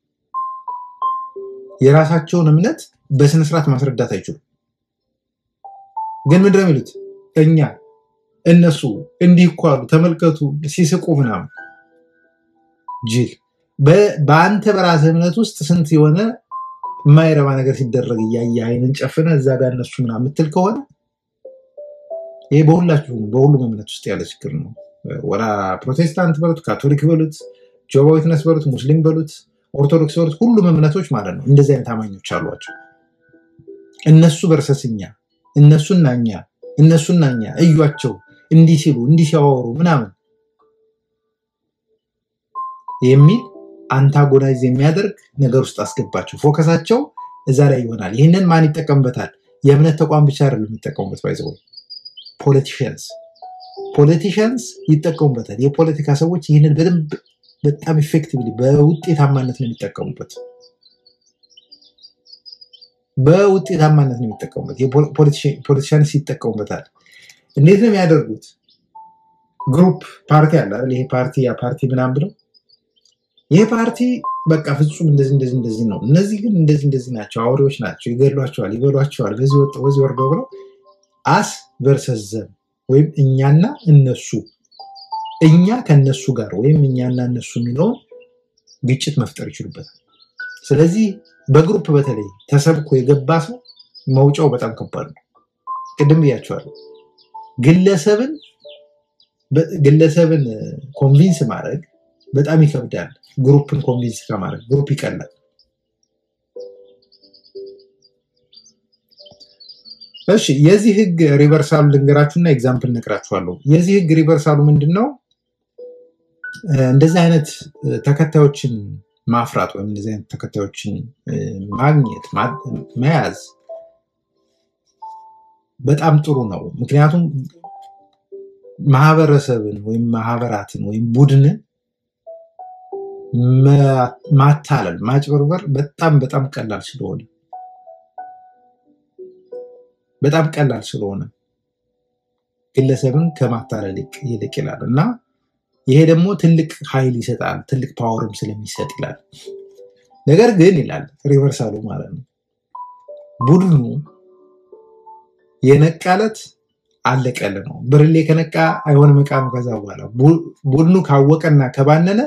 A: የራሳቸውን እምነት በስነስርዓት ማስረዳት አይችሉም። ግን ምንድን ነው የሚሉት? እኛ፣ እነሱ እንዲህ እኮ አሉ፣ ተመልከቱ ሲስቁ ምናምን። ጅል በ- በአንተ በራስህ እምነት ውስጥ ስንት የሆነ የማይረባ ነገር ሲደረግ እያየ አይንን ጨፍነ እዛ ጋር እነሱ ምናምን የምትል ከሆነ ይሄ በሁላችሁም በሁሉም እምነት ውስጥ ያለ ችግር ነው። ወላ ፕሮቴስታንት በሉት፣ ካቶሊክ በሉት፣ ጆባ ዊትነስ በሉት፣ ሙስሊም በሉት፣ ኦርቶዶክስ በሉት፣ ሁሉም እምነቶች ማለት ነው እንደዚህ አይነት አማኞች አሏቸው። እነሱ በርሰስ እኛ፣ እነሱና እኛ፣ እነሱና እኛ እዩቸው እንዲህ ሲሉ እንዲህ ሲያወሩ ምናምን የሚል አንታጎናይዝ የሚያደርግ ነገር ውስጥ አስገባቸው። ፎከሳቸው እዛ ላይ ይሆናል። ይህንን ማን ይጠቀምበታል? የእምነት ተቋም ብቻ አይደለም የሚጠቀሙበት። ባይዘው ፖለቲሽንስ ፖለቲሽንስ ይጠቀሙበታል። የፖለቲካ ሰዎች ይህንን በደንብ በጣም ኢፌክቲቭሊ በውጤታማነት ነው የሚጠቀሙበት። በውጤታማነት ነው የሚጠቀሙበት። ፖለቲሽንስ ይጠቀሙበታል። እንዴት ነው የሚያደርጉት? ግሩፕ ፓርቲ አለ አይደል? ይሄ ፓርቲ ያ ፓርቲ ምናምን ብለው ይሄ ፓርቲ በቃ ፍጹም እንደዚህ እንደዚህ እንደዚህ ነው፣ እነዚህ ግን እንደዚህ እንደዚህ ናቸው፣ አውሬዎች ናቸው፣ ይገድሏቸዋል፣ ይበሏቸዋል፣ በዚህ ወጥተው በዚህ ወርደው ብለው አስ ቨርሰስ ዘም ወይም እኛና እነሱ እኛ ከነሱ ጋር ወይም እኛና እነሱ የሚለውን ግጭት መፍጠር ይችሉበታል። ስለዚህ በግሩፕ በተለይ ተሰብኮ የገባ ሰው መውጫው በጣም ከባድ ነው። ቅድም ብያቸዋለሁ። ግለሰብን በ- ግለሰብን ኮንቪንስ ማድረግ በጣም ይከብዳል። ግሩፕን ኮንቪንስ ከማድረግ ግሩፕ ይቀላል። እሺ የዚህ ህግ ሪቨርሳሉ ልንገራችሁና ኤግዛምፕል ነግራችኋለሁ። የዚህ ህግ ሪቨርሳሉ ምንድን ነው? እ፣ እንደዚህ አይነት እ፣ ተከታዮችን ማፍራት ወይም እንደዚህ አይነት ተከታዮችን እ፣ ማግኘት ማ- መያዝ በጣም ጥሩ ነው። ምክንያቱም ማህበረሰብን ወይም ማህበራትን ወይም ቡድንን ማ- ማታለል፣ ማጭበርበር በጣም በጣም ቀላል ስለሆነ በጣም ቀላል ስለሆነ ግለሰብን ከማታለል ይቅ- ይልቅ ይላል እና ይሄ ደግሞ ትልቅ ኃይል ይሰጣል፣ ትልቅ ፓወርም ስለሚሰጥ ይላል። ነገር ግን ይላል ሪቨርሳሉ ማለት ነው ቡድኑ የነቃለት አለቀል ነው። ብርሌ ከነቃ አይሆንም ዕቃ ነው። ከዛ በኋላ ቡ- ቡድኑ ካወቀና ከባነነ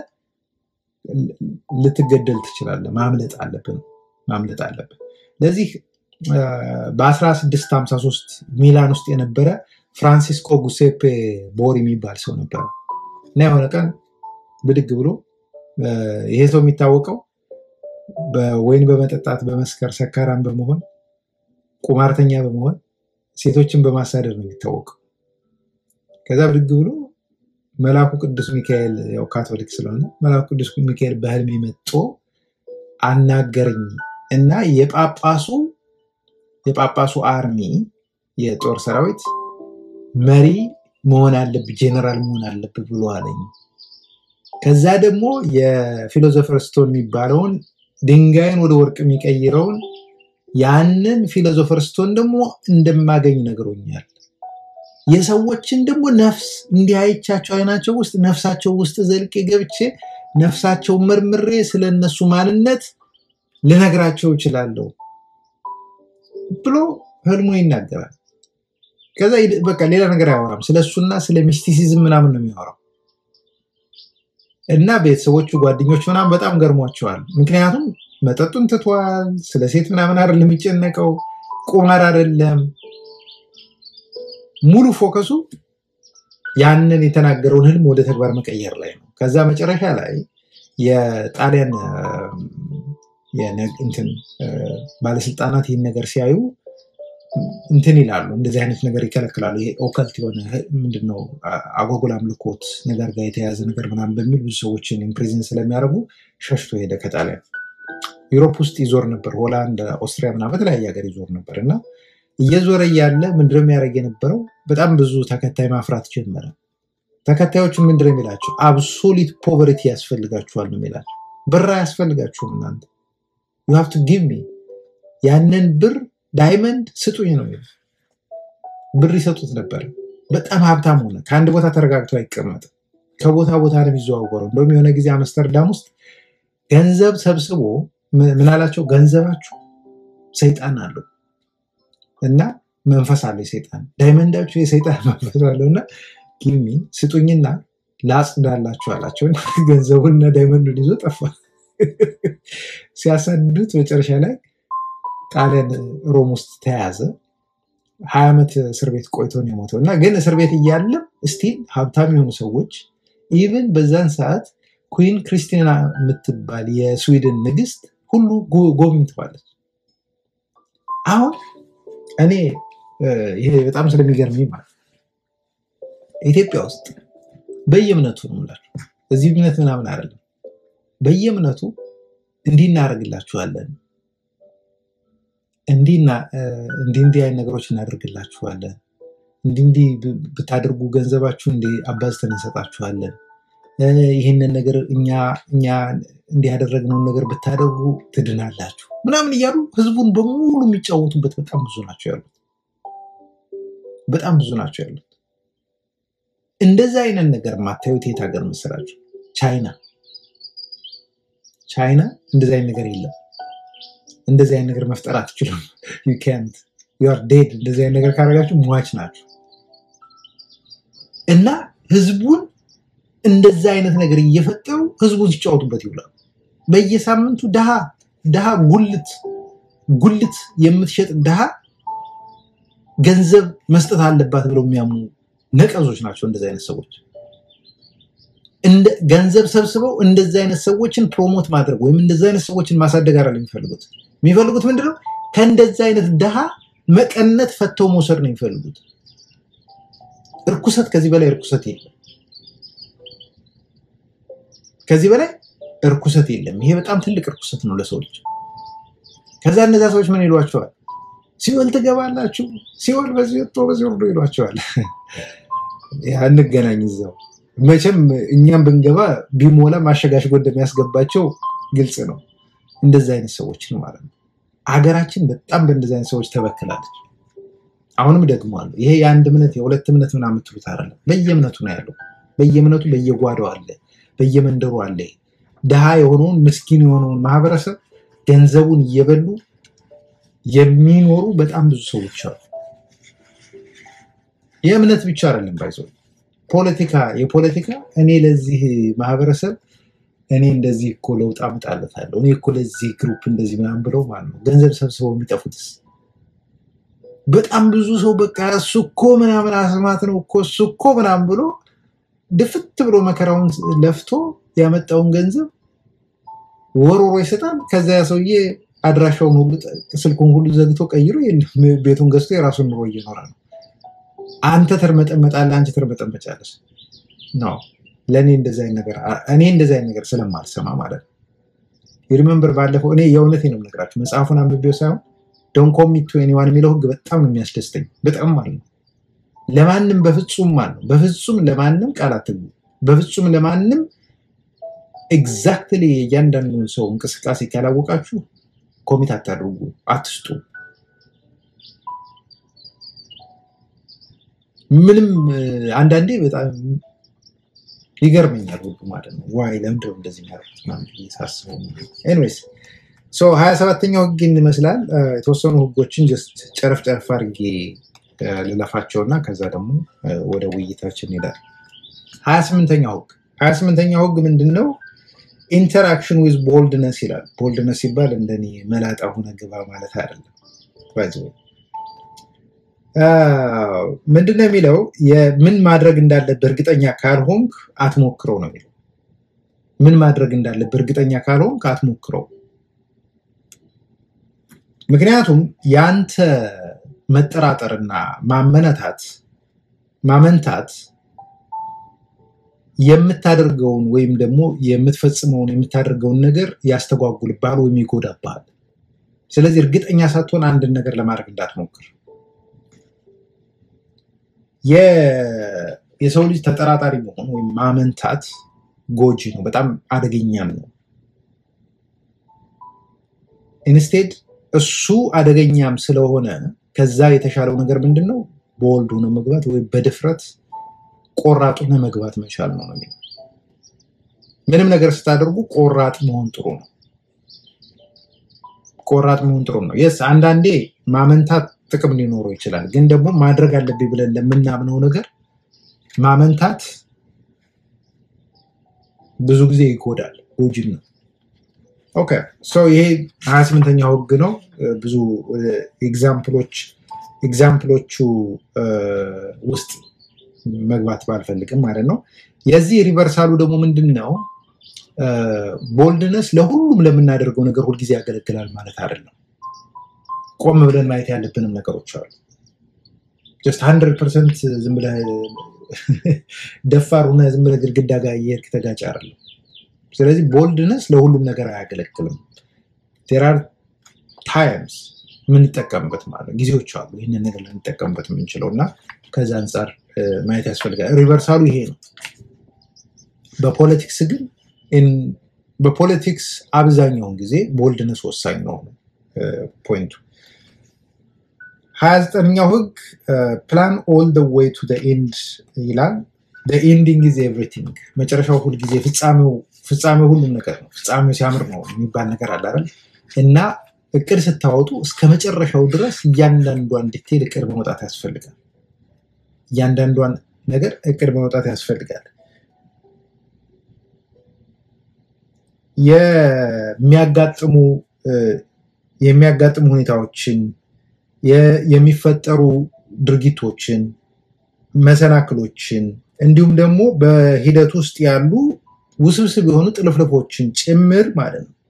A: ልትገደል ትችላለህ። ማምለጥ አለብን ማምለጥ አለብን። ለዚህ አ፣ በ1653 ሚላን ውስጥ የነበረ ፍራንሲስኮ ጉሴፔ ቦሪ የሚባል ሰው ነበረ እና የሆነ ቀን ብድግ ብሎ አ፣ ይሄ ሰው የሚታወቀው በወይን በመጠጣት በመስከር ሰካራም በመሆን ቁማርተኛ በመሆን ሴቶችን በማሳደር ነው የሚታወቀው። ከዛ ብድግ ብሎ መልአኩ ቅዱስ ሚካኤል ያው ካቶሊክ ስለሆነ መልአኩ ቅዱስ ሚካኤል በህልሜ መጥቶ አናገረኝ እና የጳጳሱ የጳጳሱ አርሚ የጦር ሰራዊት መሪ መሆን አለብህ፣ ጄኔራል መሆን አለብህ ብሎ አለኝ። ከዛ ደግሞ የፊሎዞፈር ስቶን የሚባለውን ድንጋይን ወደ ወርቅ የሚቀይረውን ያንን ፊሎዞፈር ስቶን ደግሞ እንደማገኝ ነግሮኛል። የሰዎችን ደግሞ ነፍስ እንዲህ አይቻቸው አይናቸው ውስጥ ነፍሳቸው ውስጥ ዘልቄ ገብቼ ነፍሳቸው መርምሬ ስለ እነሱ ማንነት ልነግራቸው እችላለሁ ብሎ ህልሙ ይናገራል። ከዛ ይድ- በቃ ሌላ ነገር አያወራም። ስለ እሱና ስለ ሚስቲሲዝም ምናምን ነው የሚያወራው። እና ቤተሰቦቹ ጓደኞቹ ምናምን በጣም ገርሟቸዋል። ምክንያቱም መጠጡን ትቷል። ስለ ሴት ምናምን አይደለም የሚጨነቀው፣ ቁማር አይደለም። ሙሉ ፎከሱ ያንን የተናገረውን ህልም ወደ ተግባር መቀየር ላይ ነው። ከዛ መጨረሻ ላይ የጣሊያን አ፣ የነ- እንትን አ፣ ባለስልጣናት ይህን ነገር ሲያዩ እንትን ይላሉ፣ እንደዚህ አይነት ነገር ይከለክላሉ። ይሄ ኦከልት የሆነ ምንድነው አ- አጓጉል አምልኮት ነገር ጋር የተያያዘ ነገር ምናምን በሚል ብዙ ሰዎችን ኢምፕሪዝን ስለሚያደርጉ ሸሽቶ ሄደ ከጣሊያን። ዩሮፕ ውስጥ ይዞር ነበር፣ ሆላንድ፣ ኦስትሪያ ምናምን በተለያየ ሀገር ይዞር ነበር እና እየዞረ እያለ ምንድነው የሚያደርግ የነበረው? በጣም ብዙ ተከታይ ማፍራት ጀመረ። ተከታዮቹን ምንድነው የሚላቸው? አብሶሊት ፖቨርቲ ያስፈልጋችኋል ነው የሚላቸው። ብር አያስፈልጋችሁም እናንተ ዩ ሃቭ ቱ ጊቭ ሚ ያንን ብር ዳይመንድ ስጡኝ ነው የሚለው። ብር ይሰጡት ነበር። በጣም ሀብታም ሆነ። ከአንድ ቦታ ተረጋግቶ አይቀመጥም። ከቦታ ቦታ ነው የሚዘዋወረው። እንደውም የሆነ ጊዜ አምስተርዳም ውስጥ ገንዘብ ሰብስቦ ምን ምን አላቸው? ገንዘባችሁ ሰይጣን አለው እና መንፈስ አለ የሰይጣን ዳይመንዳችሁ የሰይጣን መንፈስ አለው እና ጊሚ ስጡኝና ላጽዳላችሁ አላቸው። እና ገንዘቡንና ዳይመንዱን ይዞ ጠፋ። ሲያሳድዱት መጨረሻ ላይ ጣሊያን ሮም ውስጥ ተያዘ። ሀያ ዓመት እስር ቤት ቆይቶ ነው የሞተው እና ግን እስር ቤት እያለም ስቲል ሀብታም የሆኑ ሰዎች ኢቭን በዛን ሰዓት ኩዊን ክሪስቲና የምትባል የስዊድን ንግስት ሁሉ ጎ- ጎብኝተዋለች። አሁን እኔ እ፣ ይሄ በጣም ስለሚገርመኝ ማለት ነው፣ ኢትዮጵያ ውስጥ በየእምነቱ ነው የምላችሁ፣ እዚህ እምነት ምናምን አይደለም። በየእምነቱ እንዲህ እናደርግላችኋለን፣ እንዲህ እና- እ፣ እንዲህ እንዲህ አይነት ነገሮች እናደርግላችኋለን፣ እንዲህ እንዲህ ብ- ብታደርጉ ገንዘባችሁ እንዲህ አባዝተን እንሰጣችኋለን፣ እ፣ ይህንን ነገር እኛ እኛ እንዲህ ያደረግነውን ነገር ብታደርጉ ትድናላችሁ ምናምን እያሉ ህዝቡን በሙሉ የሚጫወቱበት በጣም ብዙ ናቸው ያሉት። በጣም ብዙ ናቸው ያሉት። እንደዛ አይነት ነገር የማታዩት የት ሀገር መሰላችሁ? ቻይና። ቻይና እንደዚ አይነት ነገር የለም። እንደዚህ አይነት ነገር መፍጠር አትችሉም። ዩ ካንት ዩ አር ዴድ። እንደዚህ አይነት ነገር ካደረጋችሁ ሟች ናቸው። እና ህዝቡን እንደዛ አይነት ነገር እየፈጠሩ ህዝቡን ሲጫወቱበት ይውላሉ። በየሳምንቱ ድሃ ድሃ ጉልት ጉልት የምትሸጥ ድሃ ገንዘብ መስጠት አለባት ብለው የሚያምኑ ነቀዞች ናቸው እንደዚህ አይነት ሰዎች። እንደ ገንዘብ ሰብስበው እንደዚህ አይነት ሰዎችን ፕሮሞት ማድረግ ወይም እንደዚህ አይነት ሰዎችን ማሳደግ አይደለም የሚፈልጉት። የሚፈልጉት ምንድነው? ከእንደዚህ አይነት ድሃ መቀነት ፈተው መውሰድ ነው የሚፈልጉት። እርኩሰት፣ ከዚህ በላይ እርኩሰት የለም። ከዚህ በላይ እርኩሰት የለም። ይሄ በጣም ትልቅ እርኩሰት ነው ለሰው ልጅ። ከዛ እነዛ ሰዎች ምን ይሏቸዋል? ሲኦል ትገባላችሁ፣ ሲኦል በዚህ ወጥቶ በዚህ ወርዶ ይሏቸዋል። አንገናኝ እዛው መቼም እኛም ብንገባ ቢሞላ ማሸጋሽጎ እንደሚያስገባቸው ግልጽ ነው። እንደዚህ አይነት ሰዎች ነው ማለት ነው። ሀገራችን በጣም በእንደዚህ አይነት ሰዎች ተበክላለች። አሁንም ደግሞ አሉ። ይሄ የአንድ እምነት የሁለት እምነት ምናምን የምትሉት አይደለም። በየእምነቱ ነው ያለው። በየእምነቱ በየጓዳው አለ፣ በየመንደሩ አለ። ድሃ የሆነውን ምስኪን የሆነውን ማህበረሰብ ገንዘቡን እየበሉ የሚኖሩ በጣም ብዙ ሰዎች አሉ። የእምነት ብቻ አይደለም ባይዘው ፖለቲካ የፖለቲካ እኔ ለዚህ ማህበረሰብ እኔ እንደዚህ እኮ ለውጥ አምጣለታለሁ እኔ እኮ ለዚህ ግሩፕ እንደዚህ ምናምን ብለው ማለት ነው ገንዘብ ሰብስበው የሚጠፉትስ በጣም ብዙ ሰው በቃ እሱ እኮ ምናምን አስማት ነው እኮ እሱ እኮ ምናምን ብሎ ድፍት ብሎ መከራውን ለፍቶ ያመጣውን ገንዘብ ወሮሮ ይሰጣል። ከዛ ያ ሰውዬ አድራሻውን ሁሉ ስልኩን ሁሉ ዘግቶ ቀይሮ ቤቱን ገዝቶ የራሱን ኑሮ እየኖረ ነው። አንተ ትርመጠመጣለህ፣ አንቺ ትርመጠመጫለሽ ነው። ለእኔ እንደዚ አይነት ነገር እኔ እንደዚ አይነት ነገር ስለማልሰማ ማለት ነው። ሪመምበር ባለፈው እኔ የእውነቴ ነው የምነግራችሁ መጽሐፉን አንብቤው ሳይሆን ዶን ኮሚት ቱ ኤኒዋን የሚለው ህግ በጣም ነው የሚያስደስተኝ። በጣም ማለት ነው ለማንም በፍጹም ማለት ነው በፍጹም ለማንም ቃል አትግቡ። በፍጹም ለማንም ኤግዛክትሊ የእያንዳንዱን ሰው እንቅስቃሴ ካላወቃችሁ ኮሚት አታድርጉ፣ አትስጡ። ምንም አንዳንዴ በጣም ይገርመኛል ሁሉ ማለት ነው። ዋይ ለምንድነው እንደዚህ የሚያደርጉት ምናምን ብዬ ሳስበው። ኤኒዌይስ ሀያ ሰባተኛው ህግ ይመስላል። የተወሰኑ ህጎችን ጀስት ጨረፍ ጨረፍ አድርጌ ልለፋቸው እና ከዛ ደግሞ ወደ ውይይታችን እንሄዳለን። ሀያ ስምንተኛው ህግ ሀያ ስምንተኛው ህግ ምንድን ነው? ኢንተራክሽን ዊዝ ቦልድነስ ይላል። ቦልድነስ ሲባል እንደኔ መላጣ ሆነ ግባ ማለት አይደለም። ምንድነው የሚለው ምን ማድረግ እንዳለብህ እርግጠኛ ካልሆንክ አትሞክረው ነው የሚለው። ምን ማድረግ እንዳለብህ እርግጠኛ ካልሆንክ አትሞክረው። ምክንያቱም ያንተ መጠራጠርና ማመነታት ማመንታት የምታደርገውን ወይም ደግሞ የምትፈጽመውን የምታደርገውን ነገር ያስተጓጉልብሃል ወይም ይጎዳብሃል። ስለዚህ እርግጠኛ ሳትሆን አንድን ነገር ለማድረግ እንዳትሞክር። የሰው ልጅ ተጠራጣሪ መሆን ወይም ማመንታት ጎጂ ነው፣ በጣም አደገኛም ነው። ኢንስቴድ እሱ አደገኛም ስለሆነ ከዛ የተሻለው ነገር ምንድን ነው? በወልድ ሆነ መግባት ወይም በድፍረት ቆራጥ ሆነ መግባት መቻል ነው የሚለው። ምንም ነገር ስታደርጉ ቆራጥ መሆን ጥሩ ነው። ቆራጥ መሆን ጥሩ ነው። የስ አንዳንዴ ማመንታት ጥቅም ሊኖረው ይችላል። ግን ደግሞ ማድረግ አለብኝ ብለን ለምናምነው ነገር ማመንታት ብዙ ጊዜ ይጎዳል፣ ጎጂም ነው። ኦኬ ሶ ይሄ ሀያ ስምንተኛው ህግ ነው። ብዙ ኤግዛምፕሎች ኤግዛምፕሎቹ ውስጥ መግባት ባልፈልግም ማለት ነው። የዚህ ሪቨርሳሉ ደግሞ ምንድን ነው? ቦልድነስ ለሁሉም ለምናደርገው ነገር ሁልጊዜ ያገለግላል ማለት አይደለም። ቆም ብለን ማየት ያለብንም ነገሮች አሉ። ጀስት ሀንድረድ ፐርሰንት ዝም ብለህ ደፋር ሆነህ ዝም ብለህ ግድግዳ ጋር እየሄድክ ተጋጭ አይደለም። ስለዚህ ቦልድነስ ለሁሉም ነገር አያገለግልም። ዜር አር ታይምስ የምንጠቀምበት ማለት ጊዜዎች አሉ ይህንን ነገር ልንጠቀምበት የምንችለው እና ከዚ አንጻር ማየት ያስፈልጋል። ሪቨርሳሉ ይሄ ነው። በፖለቲክስ ግን በፖለቲክስ አብዛኛውን ጊዜ ቦልድነስ ወሳኝ ነው ፖይንቱ። ሀያ ዘጠነኛው ህግ ፕላን ኦል ደ ዌይ ቱ ኤንድ ይላል። ኤንዲንግ ኢዝ ኤቭሪቲንግ መጨረሻው ሁልጊዜ ፍጻሜው ፍጻሜው ሁሉም ነገር ነው። ፍጻሜው ሲያምር ነው የሚባል ነገር አለ አይደል? እና እቅድ ስታወጡ እስከ መጨረሻው ድረስ እያንዳንዷን ዲቴል እቅድ በመውጣት ያስፈልጋል። እያንዳንዷን ነገር እቅድ በመውጣት ያስፈልጋል። የሚያጋጥሙ የሚያጋጥሙ ሁኔታዎችን የሚፈጠሩ ድርጊቶችን መሰናክሎችን እንዲሁም ደግሞ በሂደት ውስጥ ያሉ ውስብስብ የሆኑ ጥልፍልፎችን ጭምር ማለት ነው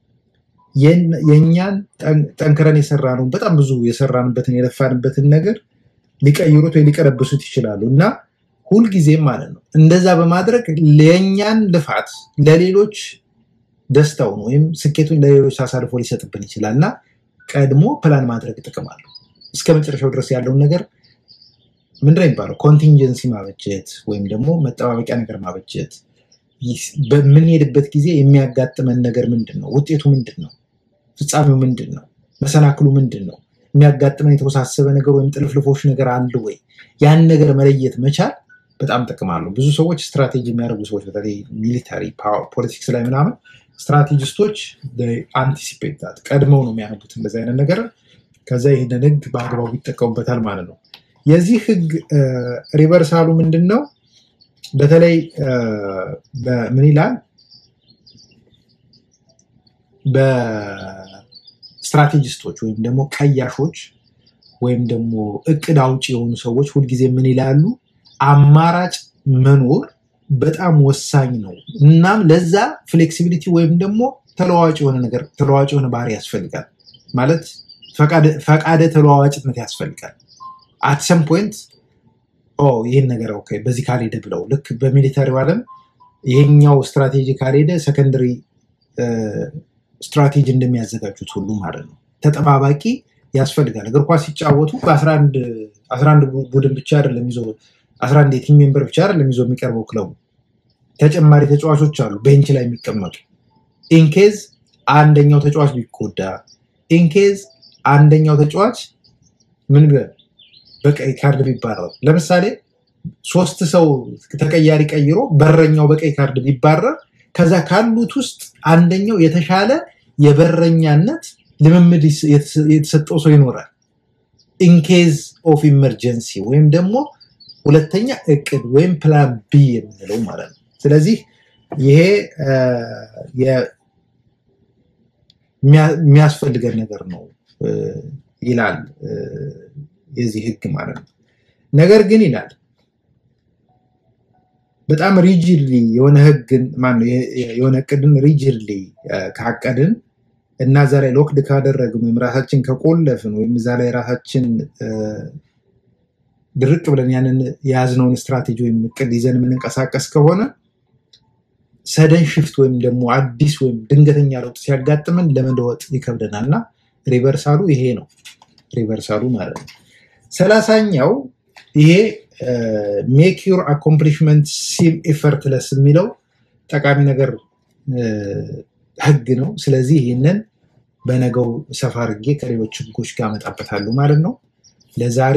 A: የእኛን ጠንክረን የሰራነውን በጣም ብዙ የሰራንበትን የለፋንበትን ነገር ሊቀይሩት ወይ ሊቀለብሱት ይችላሉ እና ሁልጊዜም ማለት ነው እንደዛ በማድረግ የእኛን ልፋት ለሌሎች ደስታውን ወይም ስኬቱን ለሌሎች አሳልፎ ሊሰጥብን ይችላል እና ቀድሞ ፕላን ማድረግ ጥቅም አለው። እስከ መጨረሻው ድረስ ያለውን ነገር ምንድን ነው የሚባለው ኮንቲንጀንሲ ማበጀት ወይም ደግሞ መጠባበቂያ ነገር ማበጀት በምንሄድበት ጊዜ የሚያጋጥመን ነገር ምንድን ነው? ውጤቱ ምንድን ነው? ፍጻሜው ምንድን ነው? መሰናክሉ ምንድን ነው? የሚያጋጥመን የተወሳሰበ ነገር ወይም ጥልፍልፎች ነገር አለ ወይ? ያን ነገር መለየት መቻል በጣም ጥቅም አለው። ብዙ ሰዎች ስትራቴጂ የሚያደርጉ ሰዎች በተለይ ሚሊታሪ ፖለቲክስ ላይ ምናምን ስትራቴጂስቶች አንቲሲፔት ቀድመው ነው የሚያነቡት እንደዚህ አይነት ነገር። ከዛ ይህንን ህግ በአግባቡ ይጠቀሙበታል ማለት ነው። የዚህ ህግ ሪቨርሳሉ ምንድን ነው? በተለይ ምን ይላል? በስትራቴጂስቶች ወይም ደግሞ ቀያሾች ወይም ደግሞ እቅድ አውጭ የሆኑ ሰዎች ሁልጊዜ ምን ይላሉ? አማራጭ መኖር በጣም ወሳኝ ነው። እናም ለዛ ፍሌክሲቢሊቲ ወይም ደግሞ ተለዋዋጭ የሆነ ነገር ተለዋዋጭ የሆነ ባህሪ ያስፈልጋል። ማለት ፈቃደ ተለዋዋጭነት ያስፈልጋል። አት ሰም ፖይንት ይህን ነገር ኦኬ በዚህ ካልሄደ ብለው ልክ በሚሊተሪው ዓለም ይሄኛው ስትራቴጂ ካልሄደ ሰከንደሪ ስትራቴጂ እንደሚያዘጋጁት ሁሉ ማለት ነው። ተጠባባቂ ያስፈልጋል። እግር ኳስ ሲጫወቱ በአስራ አንድ ቡድን ብቻ አይደለም ይዞ አስራ አንድ የቲም ሜምበር ብቻ አይደለም ይዞ የሚቀርበው ክለቡ ተጨማሪ ተጫዋቾች አሉ ቤንች ላይ የሚቀመጡ ኢንኬዝ አንደኛው ተጫዋች ቢጎዳ ኢንኬዝ አንደኛው ተጫዋች ምን በቀይ ካርድ ቢባረር ለምሳሌ ሶስት ሰው ተቀያሪ ቀይሮ በረኛው በቀይ ካርድ ቢባረር ከዛ ካሉት ውስጥ አንደኛው የተሻለ የበረኛነት ልምምድ የተሰጠው ሰው ይኖራል ኢንኬዝ ኦፍ ኢመርጀንሲ ወይም ደግሞ ሁለተኛ እቅድ ወይም ፕላን ቢ የምንለው ማለት ነው። ስለዚህ ይሄ የሚያስፈልገን ነገር ነው ይላል የዚህ ህግ ማለት ነው። ነገር ግን ይላል በጣም ሪጅድሊ የሆነ ህግን ማነው የሆነ እቅድን ሪጅድሊ ካቀድን እና እዛ ላይ ሎክድ ካደረግን ወይም ራሳችን ከቆለፍን ወይም እዛ ላይ ራሳችን ድርቅ ብለን ያንን የያዝነውን ስትራቴጂ ወይም እቅድ ይዘን የምንንቀሳቀስ ከሆነ ሰደን ሽፍት ወይም ደግሞ አዲስ ወይም ድንገተኛ ለውጥ ሲያጋጥመን ለመለወጥ ይከብደናል እና ሪቨርሳሉ ይሄ ነው። ሪቨርሳሉ ማለት ነው። ሰላሳኛው ይሄ ሜክ ዩር አኮምፕሊሽመንት ሲም ኤፈርትለስ የሚለው ጠቃሚ ነገር ህግ ነው። ስለዚህ ይህንን በነገው ሰፋ አድርጌ ከሌሎች ህጎች ጋር አመጣበታለሁ ማለት ነው። ለዛሬ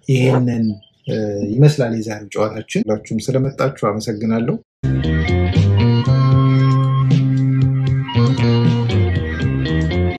A: ይሄንን ይመስላል የዛሬው ጨዋታችን። ሁላችሁም ስለመጣችሁ አመሰግናለሁ።